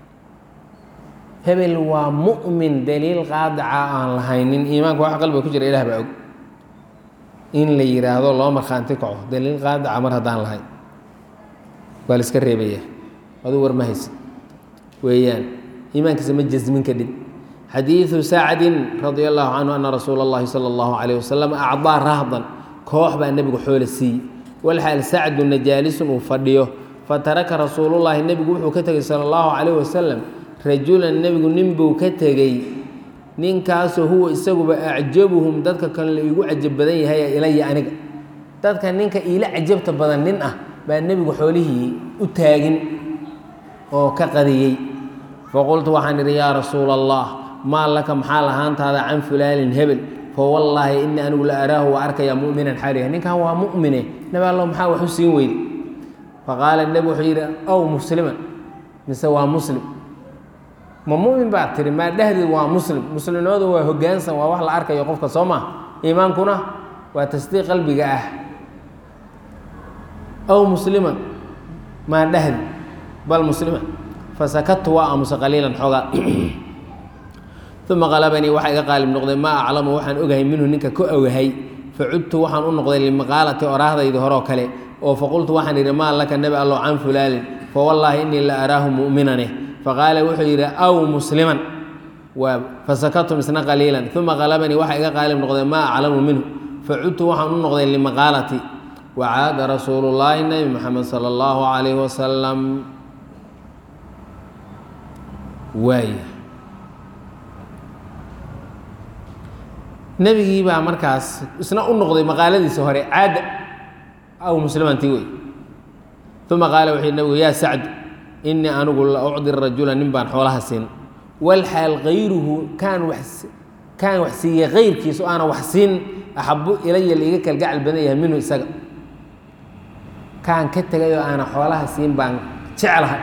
hebel waa mu'min daliil qaadica aan lahaynin iimaanka wax qalbiga ku jira ilah baa og in la yidhaahdo loo markhaanti kaco daliil qaadica mar haddaan lahayn waa la iska reebaya aduu war ma haysid weeyaan iimaankiisa ma jasmin kadhib xadiidu sacdin radia allahu canhu ana rasuula اllahi salى اllahu alayh wasalam acdaa rahdan koox baa nebigu xoole siiyey walxaal sacduna jaalisun uu fadhiyo fataraka rasuulullahi nebigu wuxuu ka tegey sala allahu calayh wasalam rajulan nebigu ninbuu ka tegey ninkaasoo huwa isaguba acjabuhum dadka kan la iigu cajab badan yahay ilaya aniga dadka ninka iila cajabta badan nin ah baa nebigu xoolihii u taagin oo ka qadiyey faqultu waxaan idhi yaa rasuula allah maa laka maxaa lahaantaada can fulaanin hebel fawallaahi inii anigu la araahu waa arkayaa muminan xaaliha ninkan waa mumine nabi allo maxaa wax u siin weyde faqaala nebi wuxuu yidhi ow musliman mise waa muslim ma mumin baad tiri maa dhehdeed waa muslim muslimnimadu waa hogaansan waa wax la arkayo qofka soo maa iimaankuna waa tasdiiq qalbiga ah ow musliman maa dhehdi bal musliman fasakadtu waa aamusa qaliilan xoogaa uma qalabanii waxaa iga qaalib noqday maa aclamu waxaan ogahay minhu ninka ka ogahay facudtu waxaan u noqday limaqaalati oraahdaydii horeo kale oo faqultu waxaan idhi maa laka nebi allo can fulaalin fawallaahi innii la araahu mu'minane faqaala wuxuu yidhi aw musliman waa fasakatum isna qaliilan uma qalabanii waxaa iga qaalib noqday maa aclamu minhu facudtu waxaan u noqday limaqaalati wacaada rasuulullaahi nebi moxamed sala allahu calayhi wasalam waay nebigii baa markaas isna u noqday maqaaladiisa hore caada aw muslimantii wey uma qaala wuxuu nebigu yaa sacdu inii anigu la ucdi rajula nin baan xoolaha siin walxaal kayruhu kaan wax kaan wax siiyey kayrkiisa o aana wax siin axabu ilaya laiga kalgacal badan yahay minhu isaga kaan ka tegay oo aana xoolaha siin baan jeclahay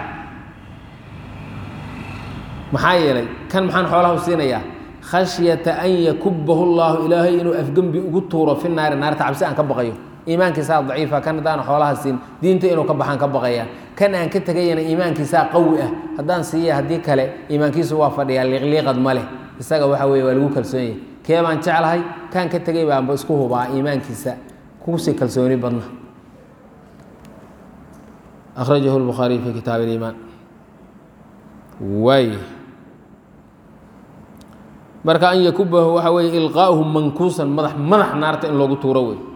maxaa yeelay kan maxaan xoolaha u siinayaa khashyata an yakubahu llaahu ilaahay inuu afgembi ugu tuuro fi naari naarta cabsi aan ka baqayo iimaankiisaa daciifa kan haddaana xoolaha siin diinta inuu ka baxaan ka baqaya kan aan ka tegayana iimaankiisaa qawi ah haddaan siiya haddii kale iimaankiisu waa fadhiyaa liiqliiqad ma leh isaga waxa weye waa lagu kalsoon yahay kee baan jeclahay kan ka tegay baanba isku hubaa iimaankiisa kusii kalsooni badna akhrajahu lbukhaariy fi kitaab iliimaan waay marka an yakubahu waxa weeye ilqaa'uhu mankuusan madax madax naarta in loogu tuuro wey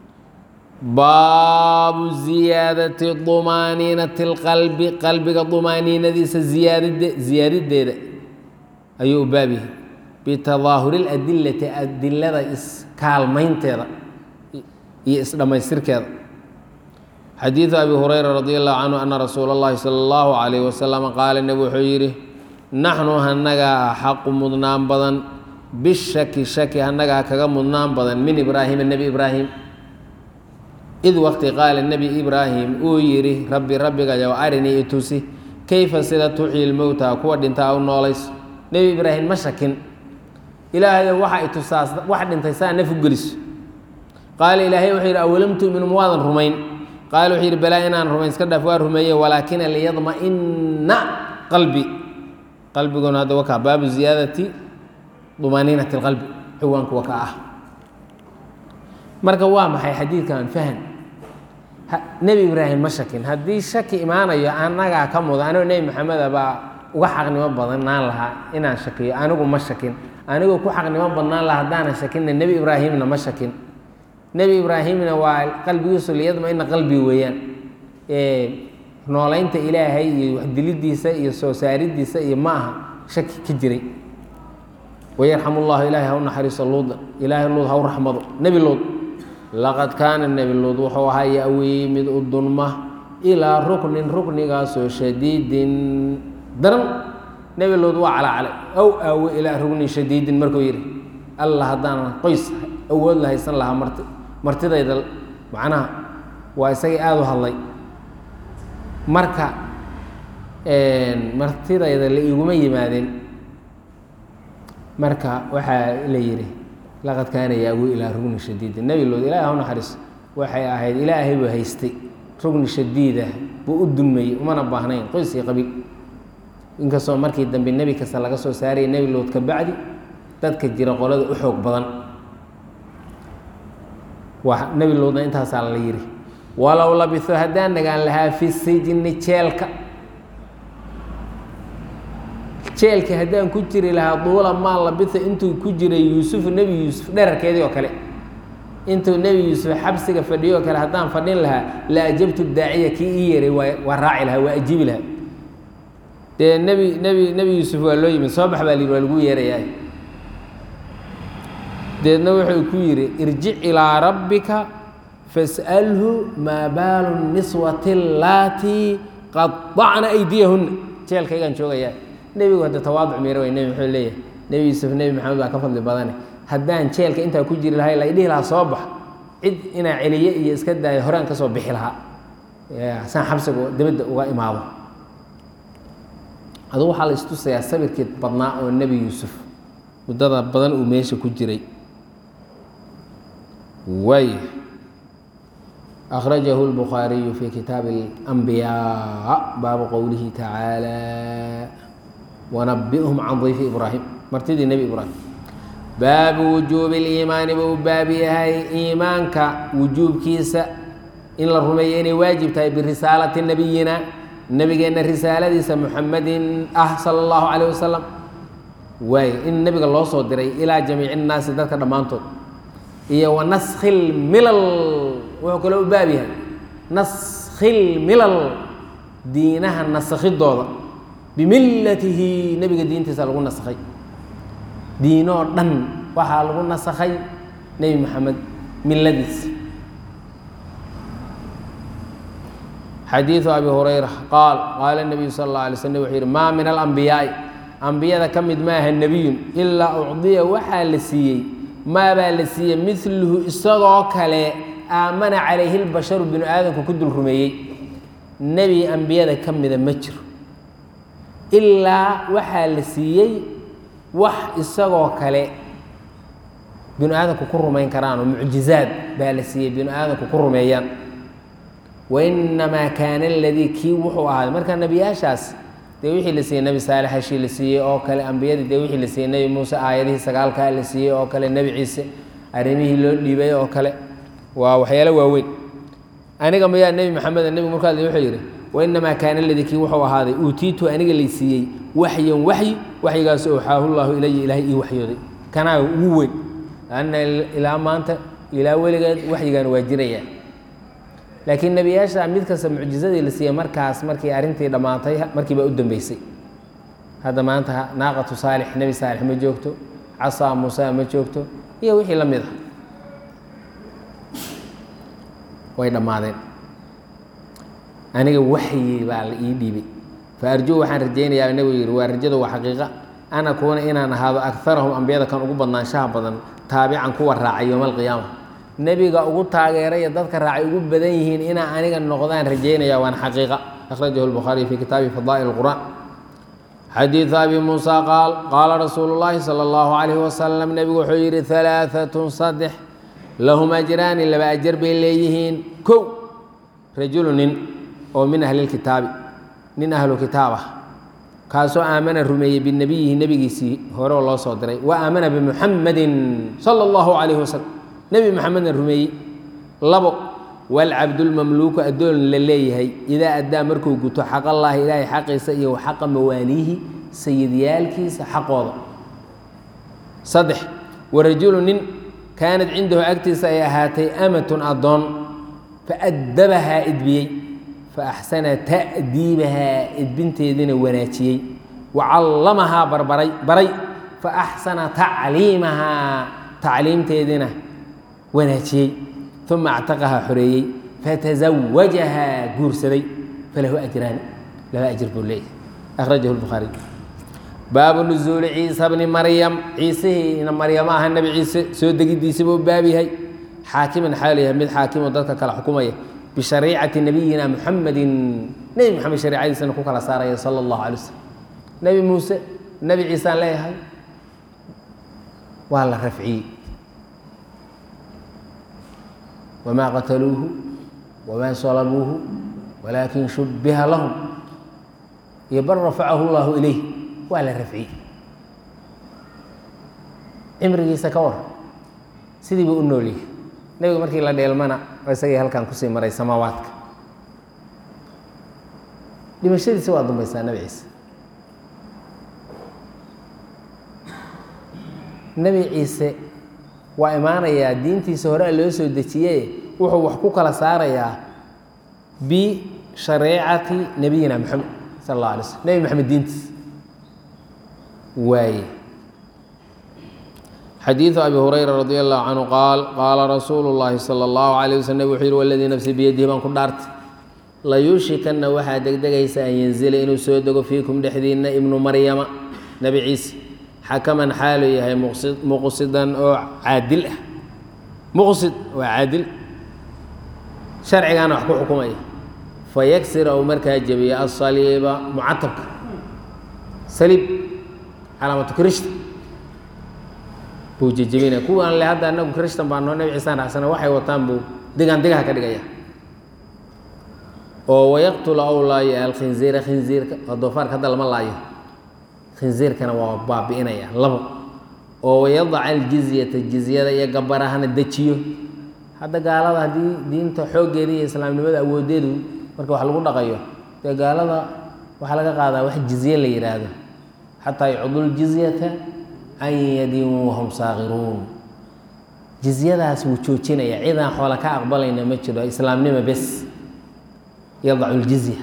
baabu ziyaadati dumaaniinati اlqalbi qalbiga dumaaniinadiisa ziyaadade ziyaadideeda ayuu u baab yahay bitadaahuri اladilati adilada iskaalmaynteeda iyo isdhammaystirkeeda xadiidu abi hurayra radi allahu canhu ana rasuula اllahi salى اllahu alayh wasalam qaala nebi wuxuu yidhi naxnu hanagaa xaqu mudnaan badan bishaki shaki hanagaa kaga mudnaan badan min ibraahima nebi ibraahim id waqti qaala nebi ibraahim uu yidhi rabbi rabbigayow arinii itusi kayfa sida tuxyi lmowta kuwa dhintaa u noolays nebi ibraahim ma shakin ilaahayow waxa itusaa wax dhintay saa naf u geliso qaala ilaahay wuxuu yidhi awalam tu'minu ma waadan rumayn qaala wuxuu yidhi balaa inaan rumayn iska dhaaf waa rumeeye walaakina liyadma'ina qalbi qalbiguna hadda wakaa baabu ziyaadati dumaaniinati اlqalbi ciwaanku wakaa ah marka waa maxay xadiidkan fahan nebi ibraahim ma shakin haddii shaki imaanayo annagaa ka muda anigoo nebi maxameda baa uga xaqnimo badnaan lahaa inaan shakiyo anigu ma shakin anigoo ku xaqnimo badnaan lahaa haddaanan shakinna nebi ibraahimna ma shakin nebi ibraahimna waa qalbigiisu liyadma-ina qalbi weeyaan noolaynta ilaahay iyo waxdilidiisa iyo soo saaridiisa iyo ma aha shaki ka jiray wayarxam ullahu ilaahay ha u naxariiso luuda ilaahay luud ha u raxmado nebi luud laqad kaana nebi luud wuxuu ahaa ya-wii mid u dunma ilaa ruknin ruknigaasoo shadiidin daran nebi lood waa calaacalay ow aawe ilaa rugnin shadiidin markuu yidhi alla haddaan qoys awood la haysan lahaa marti martidayda macnaha waa isagii aada u hadlay marka martidayda la iguma yimaadeen marka waxaa la yidhi laqad kaana yaawi ilaa rugni shadiidin nebi lood ilaah ha naxariis waxay ahayd ilaahay buu haystay rugni shadiidah buu u dulmayey umana baahnayn qoys iyo qabiil inkastoo markii dambe nebi kasta laga soo saarayay nebi lood ka bacdi dadka jira qolada u xoog badan waa nebi loodna intaasaa la yidhi walow labiso haddaan nagaan lahaa fi sijni jeelka jeelka haddaan ku jiri lahaa duula maa labisa intuu ku jiray yuusufu nebi yuusuf dherarkeedii oo kale intuu nebi yuusuf xabsiga fadhiyo oo kale haddaan fadhin lahaa la ajabtu daaciya kii ii yeeray waa waa raaci lahaa waa ajiibi lahaa dee nebi nebi nebi yuusuf waa loo yimid soo bax baa la yidhi waa lagu yeerayaa deedna wuxuu ku yidhi irjic ilaa rabbika fas'alhu maa baalu niswati allaatii qadacna aydiyahunna jeelkaygaan joogayaa nebigu hadda tawaaduc miira way nebi muxuu leeyahay nebi yuusuf nebi maxamed baa ka fadli badane haddaan jeelka intaa ku jiri lahay la idhihi lahaa soo bax cid inaa celiye iyo iska daayo horaan ka soo bixi lahaa saan xabsiga dibadda uga imaado adugu waxaa la istusayaa sabirkii badnaa oo nebi yuusuf muddada badan uu meesha ku jiray way أخرجه البخاري في كتاب الأنبياء باب قوله تعالى ونبئهم عن ضيف إبراهيم مرتدي النبي إبراهيم باب وجوب الإيمان باب هاي إيمانك وجوب كيسة إن الرميين واجب تاي برسالة نبينا النبي قلنا رسالة ديسة محمد أه صلى الله عليه وسلم واي إن النبي الله صدري إلى جميع الناس ذكر دمانتو إيه ونسخ الملل wuxuu kale u baab yahay naskhi lmilal diinaha nasakhidooda bimillatihi nebiga diintiisa lagu nasakhay diinoo dhan waxaa lagu nasakhay nebi maxamed miladiisa xadiiثu abi hurayra qaal qaala الnabiyu sal اlه alay slm wuxuu yihi maa min alambiyaai ambiyada ka mid maaha nebiyun ilaa ucdiya waxaa la siiyey maabaa la siiyey miluhu isagoo kale aamana calayhi lbasharu binu aadamku ku dul rumeeyey nebi ambiyada ka mida ma jiro ilaa waxaa la siiyey wax isagoo kale binu aadamku ku rumayn karaan oo mucjizaad baa la siiyey binu aadamku ku rumeeyaan wainamaa kaana aladii kii wuxuu ahaaday marka nebiyaashaas dee wixii la siiyey nebi saalex hashii la siiyey oo kale ambiyadii dee wixii la siiyey nebi muuse aayadihii sagaalkaa la siiyey oo kale nebi ciise arrimihii loo dhiibay oo kale waa waxyaalo waaweyn aniga mayaa nebi maxamed nebigu markaa wuxuu yidhi wainamaa kaana ladii kii wuxuu ahaaday uutiitu aniga lay siiyey waxyan waxyi waxyigaas owxaahu llaahu ilaya ilaahay ii waxyooday kanaa ugu weyn anna ilaa maanta ilaa weligeed waxyigan waa jiraya laakiin nebiyaasha mid kasta mucjizadii la siiyey markaas markii arrintii dhammaatay markiiba u dambeysay hadda maanta naaqatu saalix nebi saalix ma joogto casaa muusa ma joogto iyo wixii la mid ah way dhammaadeen aniga waxyi baa la ii dhiibay fa arjuu waxaan rajaynayaa nebigu yidhi waa rajada waa xaqiiqa an akuuna inaan ahaado akarahum ambiyada kan ugu badnaanshaha badan taabican kuwa raacay yowma alqiyaama nebiga ugu taageeraya dadka raacay ugu badan yihiin inaa aniga noqdaan rajaynaya waana xaqiiqa akhrajahu lbukhaariy fi kitaabi fadaa'il qur'aan xadiidu abi muusa qaal qaala rasuulu llaahi sala allahu calayhi wasalam nebigu wuxuu yidhi halaaatun saddex lahum ajraani laba ajar bay leeyihiin kow rajulu nin oo min ahli lkitaabi nin ahlu kitaab ah kaasoo aamana rumeeyey binabiyihi nebigiisii hore oo loo soo diray wa aamana bimuxamadin sala allahu calayhi wasalam nebi maxamedna rumeeyey labo walcabdulmamluuku addoon la leeyahay idaa addaa markuu guto xaqallaahi ilaahay xaqiisa iyo xaqa mawaaliihi sayidyaalkiisa xaqooda saddex warajulu nin kaanad cindahu agtiisa ay ahaatay amatun addoon faaddabahaa edbiyey faaxsana ta'diibahaa edbinteediina wanaajiyey wa callamahaa barbaray baray faaxsana tacliimahaa tacliimteediina wanaajiyey uma actaqahaa xoreeyey fatazawajahaa guursaday falahu ajraani laba ajir buu leeyahay akhrajahu lbukhaariy baabu nusuuli ciisa bni maryam ciisihiina maryamo aha nebi ciise soo degidiisaba u baab yahay xaakiman xaal yahay mid xaakimoo dadka kala xukumaya bishariicati nabiyina muxamedin nebi moxamed shariicadiisana ku kala saaraya sala allahu alay waslm nebi muuse nebi ciisaan leeyahay waa la rafciyey wamaa qataluuhu wamaa salabuuhu walaakin shubbiha lahum iyo bal rafacahu llahu ilayh waa la rafciyey cimrigiisa ka war sidii buu u noolyahay nebiga markii la dheelmana isagii halkan kusii maray samaawaadka dhimashadiisa waa dambaysaa nebi ciise nebi ciise waa imaanayaa diintiisa hore loo soo dejiye wuxuu wax ku kala saarayaa bishareecati nabiyina moxamed sal alla alay slm nebi moxamed diintiisa waaye xadiiثu abi hurayra radi allahu canhu qaal qaala rasuulu اllahi salى اllahu alayه waslm nabig wuxuu yihi waladii nafsi biyadihi baan ku dhaartay layuushikanna waxaa degdegaysa an yanzila inuu soo dego fiikum dhexdiinna ibnu maryama nebi ciise xakaman xaalu yahay muqsidan oo caadil ah muqsid waa caadil sharcigaana wax ku xukumaya fayagsira uu markaa jebiya asaliiba mucatabka saliib calaamatu kirishta buu jejebinaya kuwaan le hadda anagu kirishtan baa noo nebi ciisaan raacsana waxay wataan buu digaan digaha ka dhigaya oo wayaqtula ow laayo alkhinziira khinziirka oo doofaarka hadda lama laayo khinziirkana waa baabi'inaya labo oo wayadaca aljizyata jizyada iyo gabarahana dejiyo hadda gaalada haddii diinta xooggeeda iyo islaamnimada awoodeedu marka wax lagu dhaqayo dee gaalada waxaa laga qaadaa wax jizye la yidhaahdo xataa yucdu ljizyata an yadin wahum saakiruun jizyadaas wuu joojinaya cidaan xoola ka aqbalayna ma jiro islaamnimo bes yadacu ljizya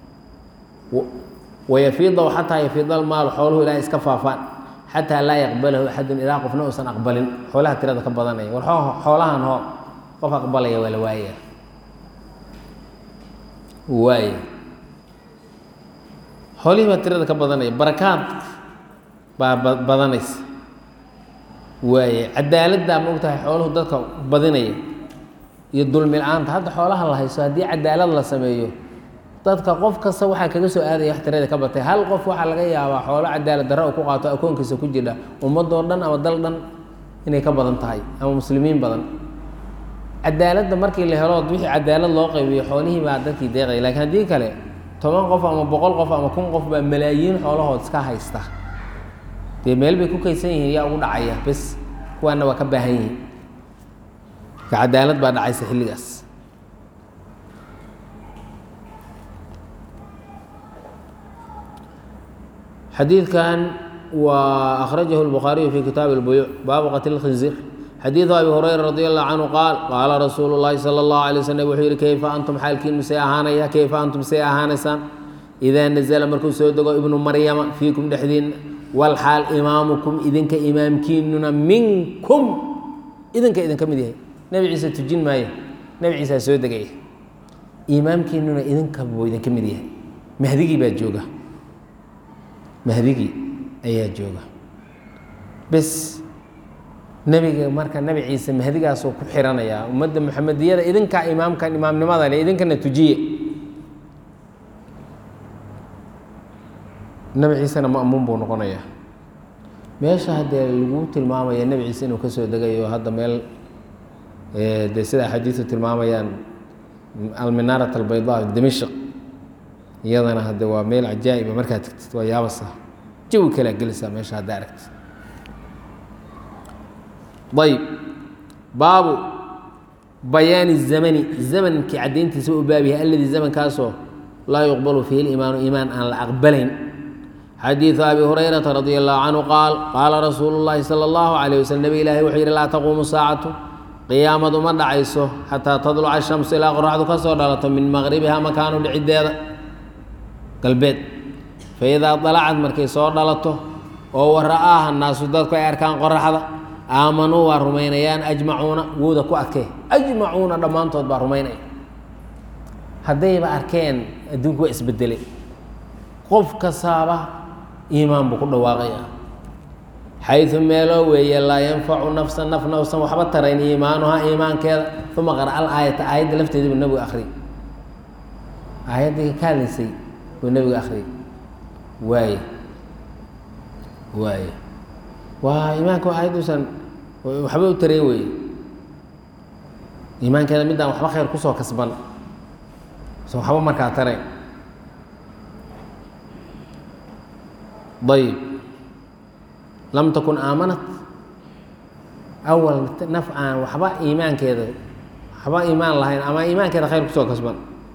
wayafiidahu xataa yafiida almaalu xooluhu ilaa iska faafaan xataa laa yaqbalahu axadun ilaa qofna uusan aqbalin xoolaha tirada ka badanaya war xoolahan hoo qof aqbalaya waa la waaya waay xoolihii baa tirada ka badanaya barakaad baa badanaysa waaye cadaaladdaa ma og tahay xooluhu dadka badinaya iyo dulmi la-aanta hadda xoolaha la hayso haddii cadaalad la sameeyo dadka qof kasta waxaa kaga soo aadaya wax tirada ka batay hal qof waxaa laga yaabaa xoolo cadaalad darra u ku qaato akoonkiisa ku jira ummadoo dhan ama dal dhan inay ka badan tahay ama muslimiin badan cadaaladda markii la helo wixii cadaalad loo qaybiyo xoolihii baa dadkii deeqaya lakiin haddii kale toban qof ama boqol qof ama kun qof baa malaayiin xoolahood iska haysta dee meel bay ku kaysan yihiin yaa ugu dhacaya bes kuwaana waa ka baahan yihiin ka cadaalad baa dhacaysa xilligaas xadiidkan waa akhrajahu الbukhaariyu fi kitaabi اlbuyuuc baabu qatl اkhinzir xadiidu abi hurayra radi allahu canhu qaal qaala rasuulu llahi sala allahu alay waslm wuxuu yihi keyfa antum xaalkiinu see ahaanaya keyfa antum see ahaanaysaan idaa nazla markuu soo dego ibnu maryama fiikum dhexdiinna walxaal imaamukum idinka imaamkiinuna minkum idinka idinka mid yahay nebi ciise tujin maayo nebi ciisaa soo degaya imaamkiinuna idinka buu idinka mid yahay mahdigii baa jooga mahdigii ayaa jooga bes nebiga marka nebi ciise mahdigaasuu ku xiranayaa ummadda muxamediyada idinkaa imaamkan imaamnimada le idinkana tujiye nebi ciisena ma'muun buu noqonayaa meesha haddee lagu tilmaamaya nebi ciise inuu ka soo degayo hadda meel dee sida axaadiisu tilmaamayaan alminaarat albayda dimishq iyadana hadde waa meel cajaa'iba markaad tagtid waa yaabasa jawi kalaa gelaysaa meesha haddaa aragtid ayb baabu bayaani الzamani zamankii caddayntiisa u baab yahay aladii zamankaasoo laa yuqbalu fiihi اliimaanu iimaan aan la aqbalayn xadiiثu abi hurayrata radi allahu canhu qaal qaala rasuulu اllahi salى اllahu عalيه waslm nebi ilaahi wuxuu yidhi laa taquumu saacatu qiyaamadu ma dhacayso xataa tadluca الshamsu ilaa qoraxdu ka soo dhalato min maqribiha makaanu dhiciddeeda galbeed faidaa dalacad markay soo dhalato oo wara'aaha naasu dadku ay arkaan qoraxda aamanuu waa rumaynayaan ajmacuuna wowda ku adkee ajmacuuna dhammaantood baa rumaynaya haddayba arkeen adduunku waa isbedelay qof kastaaba iimaan buu ku dhawaaqaya xayu meeloo weeye laa yanfacu nafsa naf nafsan waxba tarayn iimaanuha iimaankeeda uma qara al aayata aayadda lafteedii buu nebigu akhriyay aayaddii ka hadlaysay buu nebigu akhriyay waaye waaye waa iimaanka aayadduusan waxba u tarayn weeye iimaankeeda midaan waxba khayr kusoo kasban so waxba markaa tarayn ayb lam takun aamanat awal naf aan waxba iimaankeeda waxba iimaan lahayn ama iimaankeeda khayr kusoo kasban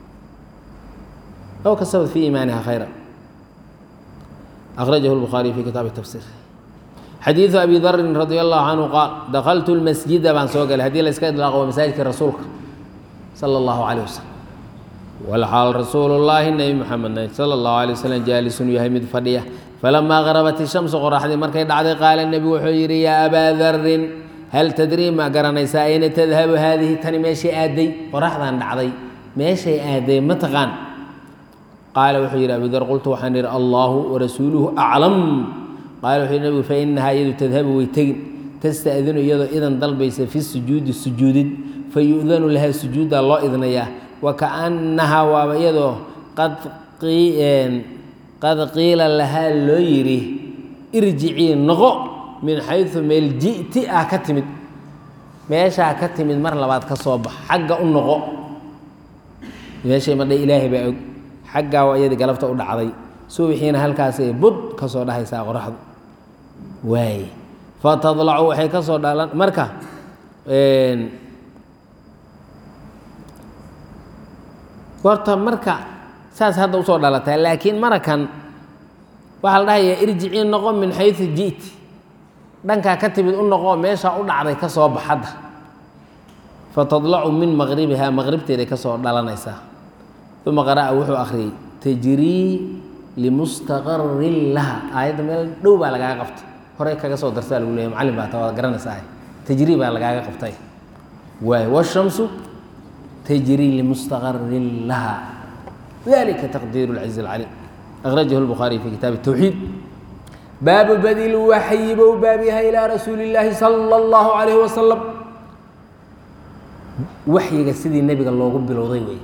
aw kasabat fi iimaaniha khayra akhrajahu lbukhaariy fi kitaabi tafsir xadiidu abi darin radi allahu canhu qaal dakaltu lmasjida baan soo galay haddii la iska idlaaqo waa masaajidka rasuulka sala allahu calayh wasalam walxaal rasuulu llaahi nebi moxamed sala allahu alay wasalam jaalisun yahay mid fadhiya falamaa garabat ishamsu qoraxdii markay dhacday qaala nebigu wuxuu yidhi yaa abaa darin hal tadrii ma garanaysaa ayna tadhabu haadihi tani meeshay aaday qoraxdan dhacday meeshay aaday ma taqaan qaala wuxuu yidhi abu dar qultu waxaan idhi allaahu warasuuluhu aclam qaala wuxuu yidhi nebigu fa inahaa iyadu tadhabu way tegin tasta'dinu iyadoo idan dalbaysa fi sujuudi sujuudid fa yu'danu lahaa sujuuddaa loo idnayaa wa kaannahaa waaba iyadoo qad qad qiila lahaa loo yidhi irjicii noqo min xaysu meel ji'ti ah ka timid meeshaa ka timid mar labaad ka soo bax xagga u noqo meeshay madha ilaahay baa og xaggaa waa iyadii galabta u dhacday subixiina halkaasay bud ka soo dhahaysaa qoraxdu waaye fatadlacu waxay ka soo dhalan marka horta marka saas hadda usoo dhalataa laakiin marakan waxaa la dhahayaa irjicii noqo min xayu ji'ti dhankaa ka timid u noqo meeshaa u dhacday ka soo bax hadda fatadlacu min maqribihaa maqribteeday ka soo dhalanaysaa uma qara'a wuxuu akhriyey tajrii limustaqarin laha aayadda meel dhow baa lagaaga qabtay horey kaga soo darsaa lagu leeya macallin baa ta waad garanaysaa tajrii baa lagaaga qabtay waay washamsu tajrii limustaqarin laha dalika taqdiiru lcaziiz alcaliim akhrajahu lbukhaariy fi kitaabi الtawxiid baabu badi lwaxyi bou baab yahay ilaa rasuuli اllaahi sala اllahu calayhi wasalam waxyiga sidii nebiga loogu bilowday wey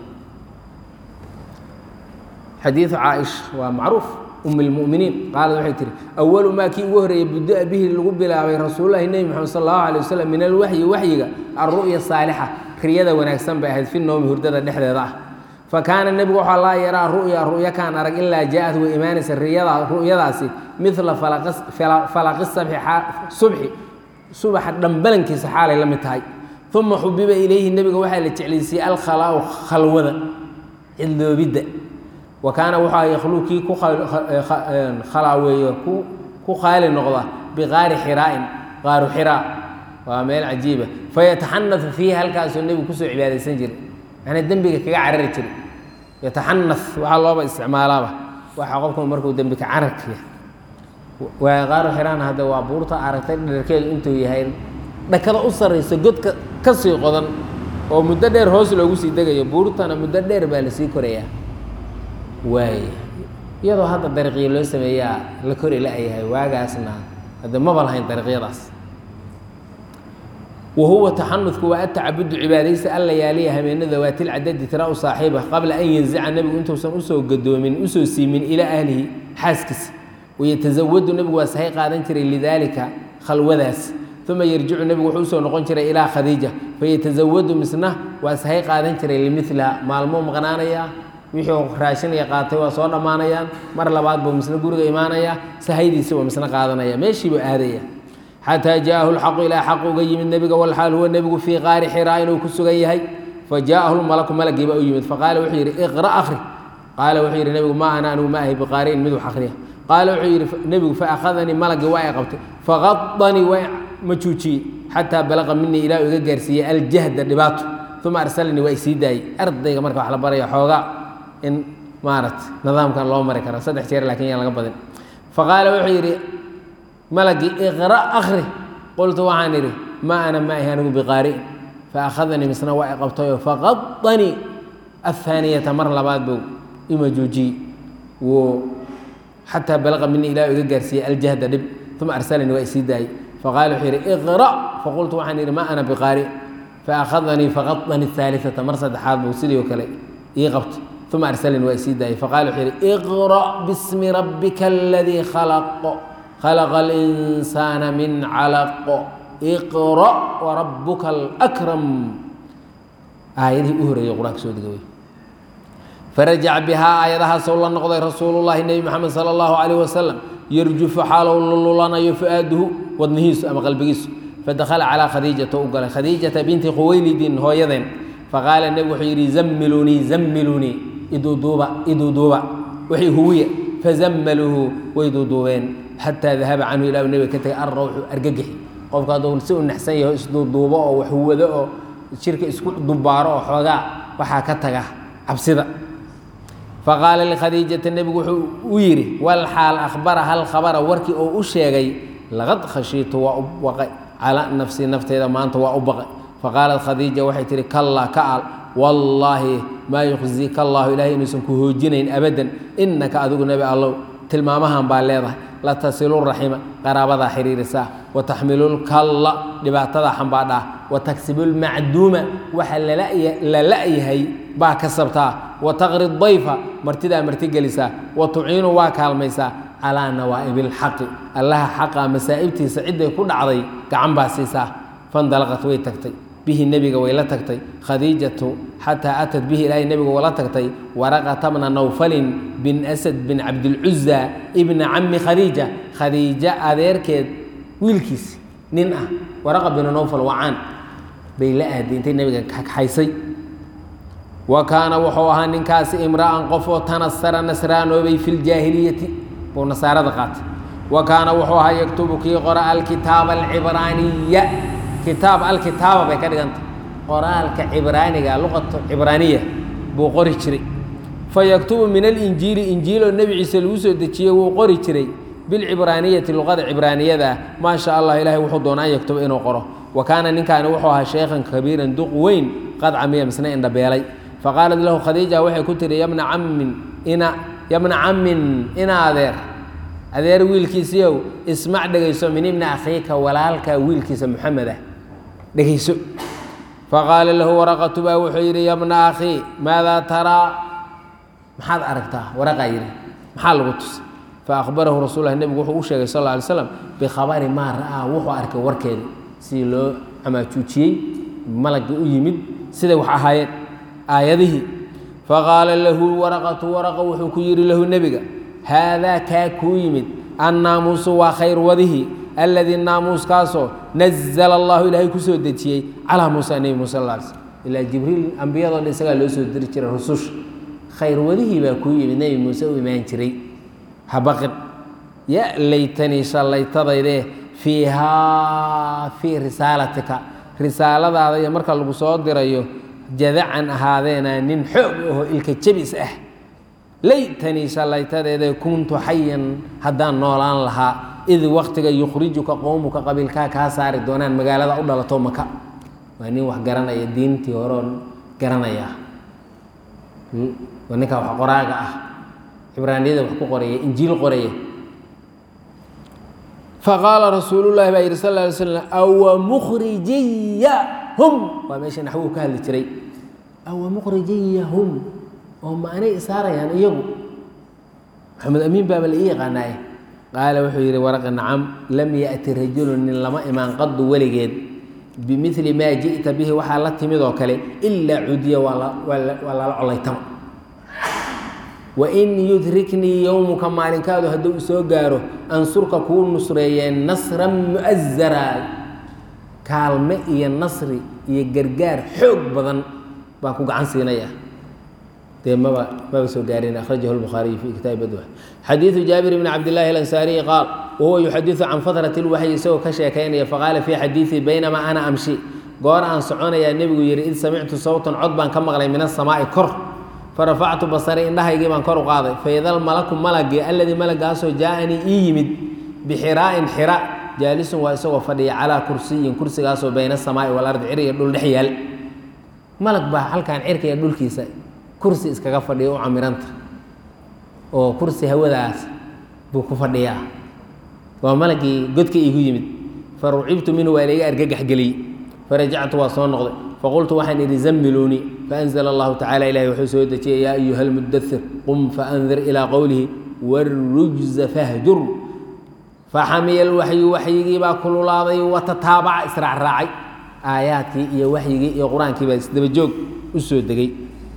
xadiidu caaisha waa macruuf um اlmuminiin qaalad waxay tihi awalu maa kii ugu horeeyey buda bihi lagu bilaabay rasuululahi nebi moxamed sal allahu alay wasalam min alwaxyi waxyiga alru'ya saalixa riyada wanaagsan bay ahayd fi noomi hurdada dhexdeeda ah fakaana nebigu waxaa laa yaraa ru'ya ru'ya kaan arag ilaa jaa-ad way imaanaysa riyada ru'yadaasi midla falaqi subxi subaxa dhambalankiisa xaalay la mid tahay uma xubiba ilayhi nebiga waxaa la jeclaysiiyey alkhalaau khalwada cidloobidda wa kaana wuxuu yakhluu kii ku khalaaweeyo ku qaali noqda biqaari xiraa'in qaaru xiraa waa meel cajiiba fayataxanau fiihi halkaasuu nebigu kusoo cibaadaysan jiray yani dembiga kaga carari jiray yataxana waxaa looba isticmaalaaba waxa qofku markuu dembi ka cararkaya waa qaaru xiraan hadda waa buurta aragtay dherkeedu intuu yahay dhakada u sarraysa godka ka sii qodan oo muddo dheer hoos loogu sii degayo buurtana muddo dheer baa lasii korayaa waay iyadoo hadda dariiqyo loo sameeyaa la kori la-yahay waagaasna hadde maba lahayn dariiqyadaas wahuwa taxanudku waa atacabudu cibaadaysa alla yaaliya hameenada waatilcadadi tira u saaxiiba qabla an yanzica nebigu intuusan usoo gadoomin usoo siimin ilaa ahlihi xaaskiisa wayatasawadu nebigu waa sahay qaadan jiray lidaalika khalwadaas uma yarjicu nebigu wuxuu usoo noqon jiray ilaa khadiija fayatasawadu misna waa sahay qaadan jiray limiliha maalmuu maqnaanayaa wixii raashinaya qaatay waa soo dhammaanayaan mar labaad buu misna guriga imaanayaa sahaydiisi waa misna qaadanaya meeshiibuu aadaya xataa jaءahu اlxaqu ilaa xaq uga yimid nebiga walxaal huwa nebigu fii qaari xiraa inuu ku sugan yahay fajaءahu lmalaku malagiiba u yimid faqaala wuxuu yidhi iqra akri qaala wuxuu yidhi nebigu ma ana anigu ma ahay biqaari'in mid wax akriya qaala wuxuu yidhi nebigu faأkhadanii malagii waa i qabtay faqadanii waa majuujiyey xataa balaqa minii ilaa iga gaarsiiyey aljahda dhibaato uma arsalanii waa isii daayey ardayga marka wax la baraya xoogaa in maarata nidaamkan loo mari karo saddex jeer lakin yaan laga badin faqaala wuxuu yidhi malagii iqra akri qultu waxaan idhi ma ana ma ahi anigu biqaari'in faakhadanii misna waa i qabtayo faqadanii ahaaniyata mar labaad buu imajuujiyey wuu xataa balaqa mini ilah iga gaarsiiyey aljahda dhib uma arsalanii waa isii daayey faqaala wuxuu yidhi iqra' faqultu waxaan yidhi ma ana biqaari faأkhadanii faqadanii الثaaliثata mar saddexaad buu sidii oo kale ii qabtay uma arsalanii waa isii daayey faqala wuxuu yidhi iqra' bismi rabbika aladii khalaq khalaqa اlinsaana min calaq iqra' warabuka alakram aayadihii u horeeyey qur-aanka soo dega wey farajac bihaa aayadahaasou la noqday rasuulu llahi nebi moxamed sala allahu calayh wasalam yarjufu xaalow lululanayo fu-aaduhu wadnihiisu ama qalbigiisu fadakhala calaa khadiijata u galay khadiijata binti khuwaylidin hooyadeen faqaala nebigu wuxuu yidhi zammilunii zammilunii iduuduuba iduuduuba wixii huwiya fazammaluuhu way duuduubeen xataa dahaba canhu ilah nebiga ka tegay arrawxu argagixi qofka hadduu si u naxsan yaho isduuduubo oo wax huwado oo jirka isku dubaaro oo xoogaa waxaa ka taga cabsida faqaala likhadiijata nebigu wuxuu u yidhi wal xaal akhbara hal khabara warkii oo u sheegay laqad khashiitu waa u baqay calaa nafsii nafteyda maanta waa u baqay faqaalat khadiija waxay tihi kallaa ka al wallaahi maa yukhziika allahu ilahay inuusan ku hoojinayn abadan innaka adigu nebi allow tilmaamahan baa leedahay la tasilu raxima qaraabadaa xiriirisaa wa taxmilulkalla dhibaatadaa xambaadhaa wa tagsibulmacduuma waxa la la'yahay baa kasabtaa wa taqri dayfa martidaa martigelisaa wa tuciinu waa kaalmaysaa calaa nawaa'ibilxaqi allaha xaqa masaa'ibtiisa cidday ku dhacday gacan baa siisaa fandalaqat way tagtay bihi nebiga way la tagtay khadiijatu xataa atat bihi ilaahay nebiga wala tagtay waraqata bna nawfalin bin asad bin cabdilcuza ibna cami khadiija khadiija adeerkeed wiilkiis nin ah waraqa binu nawfal wacaan bay la aaday intay nebiga kaxaysay wa kaana wuxuu ahaa ninkaasi imra'an qof oo tanasara nasraanoobay fi ljaahiliyati buu nasaarada qaatay wa kaana wuxuu ahaa yaktubu kii qora alkitaaba alcibraaniya kitaab alkitaaba bay ka dhigantay qoraalka cibraaniga luqatu cibraaniya buu qori jiray fa yaktubu min alinjiili injiiloo nebi ciise lagu soo dejiyey wuu qori jiray bilcibraaniyati luqada cibraaniyada maa sha allah ilahay wuxuu doonaa an yaktuba inuu qoro wa kaana ninkaani wuxuu ahaa sheekhan kabiiran duq weyn qad camiya misna indhabeelay faqaalat lahu khadiija waxay ku tihi yabna cammin ina yabna cammin ina adeer adeer wiilkiisiiow ismac dhegayso min ibni akhiika walaalka wiilkiisa muxamed ah dhegayso faqaala lahu waraqatu baa wuxuu yidhi yabna akhii maadaa taraa maxaad aragtaa waraqaa yidhi maxaa lagu tusay faahbarahu rasul lah nebigu wuxuu u sheegay sal lla alay slam bikhabari maa ra'aa wuxuu arkay warkeeda sidii loo camaajuujiyey malagii u yimid siday wax ahaayeen aayadihii faqaala lahu waraqatu waraqa wuxuu ku yidhi lahu nebiga haadaa kaa kuu yimid annaamuusu waa khayr wadihi alladii naamuuskaasoo nazla allahu ilaahay ku soo dejiyey calaa muusa nebi muuse sal alay slm ilaa jibriil ambiyadoo dhan isagaa loo soo diri jiray rususha khayr wadihii baa kuu yimid nebi muuse u imaan jiray habaqin ya laytanii shallaytadaydee fiihaa fii risaalatika risaaladaada iyo marka lagu soo dirayo jadacan ahaadeena nin xoog aho ilka jebis ah laytanii shallaytadeede kuntu xayan haddaan noolaan lahaa id waktiga yukhrijuka qowmuka qabiilkaa kaa saari doonaan magaalada u dhalato maka waa nin wax garanaya diintii horoon garanaya waa ninkaa wax qoraaga ah cibraaniyada wax ku qoraya injiil qoraya faqaala rasuulu llahi baa yidhi sal lla alay slam awa mukhrijiyahum waa meesha naxwuhu ka hadli jiray awa mukhrijiyahum oo ma anay isaarayaan iyagu maxamed amiin baaba la ii yaqaanaaye qaala wuxuu yidhi waraqa nacam lam yaأti rajulu nin lama imaan qadu weligeed bimili maa ji'ta bihi waxaa la timid oo kale ilaa cudiya waa lala colaytama wain yudriknii yowmuka maalinkaadu hadduu isoo gaaro ansurka kuu nusreeyeen nasran mu'azara kaalme iyo nasri iyo gargaar xoog badan baan ku gacan siinaya dee maba maba soo gaarin akhrajahu lbukhaariyu fi kitaabi badwa xadiidu jaabir bni cabdillahi alansaariyi qaal wahuwa yuxadidu can fatrati lwaxyi isagoo ka sheekaynaya faqaala fii xadiidii baynamaa ana amshi goor aan soconayaa nebigu yidhi id samictu sawtan cod baan ka maqlay min asamaa'i kor farafactu basari indhahaygii baan kor u qaaday faida almalaku malagii alladii malagaasoo jaa-anii ii yimid bixiraa'in xira jaalisun waa isagoo fadhiya calaa kursiyin kursigaasoo bayna asamaa'i walardi cir iyo dhul dhex yaal malag baa halkan cirka iyo dhulkiisa kursi iskaga fadhiya u camiranta oo kursi hawadaas buu ku fadhiyaa waa malagii godka iigu yimid farucibtu minhu waa layga argagax geliyey farajactu waa soo noqday faqultu waxaan idhi zammiluunii faanzla allahu tacala ilahi wuxuu soo dejiyay yaa ayuha almudathir qum faandir ilaa qowlihi wاrujza fahjur faxamiya lwaxyu waxyigii baa kululaaday watataabaca israacraacay aayaadkii iyo waxyigii iyo qur-aankii baa isdabajoog u soo degay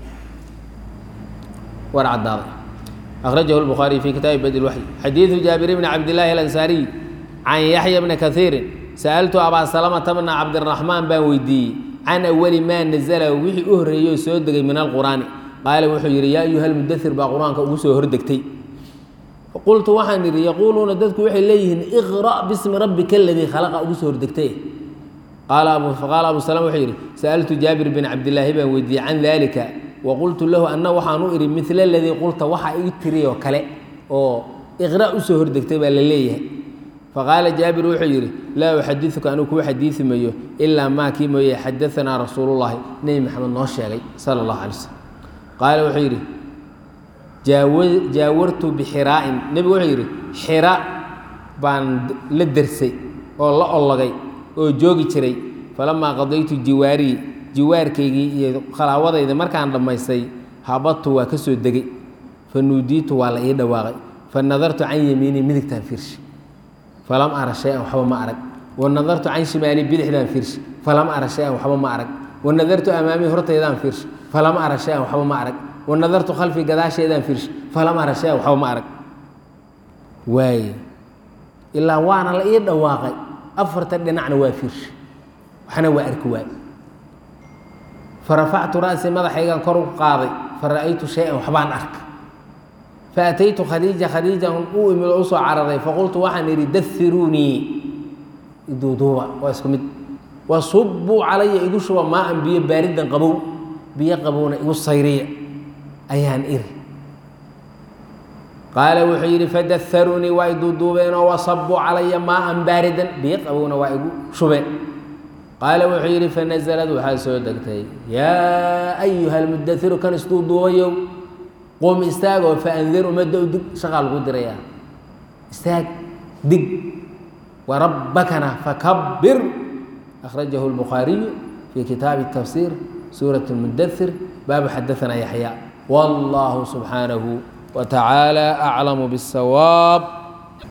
war caddaaday akhrajahu lbukhaariy fi kitaabi badi lwaxyi xadiidu jaabir bni cabdillaahi alansaariy can yaxya bni kaiirin sa'altu abaa salamata bna cabdiraxmaan baan weydiiyey can awali maa nazala wixii u horreeyey oo soo degay min alqur'aani qaala wuxuu yidhi yaa ayuha almudathir baa qur-aanka ugu soo hordegtay qultu waxaan idhi yaquuluuna dadku waxay leeyihiin iqra' bismi rabbika aladii khalaqa ugu soo hordegtay qaala abu salama wuxuu yidhi sa'altu jaabir bin cabdillaahi baan weydiiyey can dalika wa qultu lahu anna waxaan u idhi midla aladii qulta waxa ii tiri oo kale oo iqra' usoo hordegtay baa la leeyahay faqaala jaabir wuxuu yidhi laa uxadiuka anigu kuwa xadiidi mayo ilaa maa kii mooye xadaanaa rasuulullahi nebi maxamed noo sheegay sala allahu alay slm qaala wuxuu yidhi jaawartu bixiraa'in nebigu wuxuu yidhi xira baan la dersay oo la ollogay oo joogi jiray falamaa qadaytu jiwaarii jiwaarkaygii iyo khalaawadayda markaan dhammaystay habadtu waa ka soo degay fa nuudiitu waa la ii dhawaaqay fa nadartu can yamiinii midigtaan fiirshi falam ara shay-an waxba ma arag wa nadartu can shimaali bidixdaan fiirshi falam ara shay-an waxba ma arag wa nadartu amaamii hortaydaan fiirshi falam ara shay-an waxba ma arag wa nadartu khalfii gadaasheedaan fiirshi falam ara shay-an waxba ma arag waaye ilaa waana la ii dhawaaqay afarta dhinacna waa fiirshi waxna waa arki waay farafactu ra'sii madaxaygaan kor u qaaday fa ra'aytu shay-an waxbaan arka faataytu khadiija khadiijan u imid oo usoo cararay faqultu waxaan idhi dahiruunii iduuduuba waa isku mid wasubuu calaya igu shuba maaan biyo baaridan qabow biyo qabowna igu sayriya ayaan iri qaala wuxuu yidhi fadaharuunii waa iduuduubeenoo wasabuu calaya maaan baaridan biyo qabowna waa igu shubeen qaala wuxuu yidhi fanazalad waxaa soo degtay yaa ayuha almudairu kan isduuduubayow qum istaag oo faandir ummadda u dig shaqaa lagu dirayaa istaag dig warabbakana fakabir akhrajahu lbukhaariyu fii kitaabi tafsiir suurat lmudathir baabu xadaanaa yaxya wallahu subxaanahu wa tacaala aclamu biاsawaab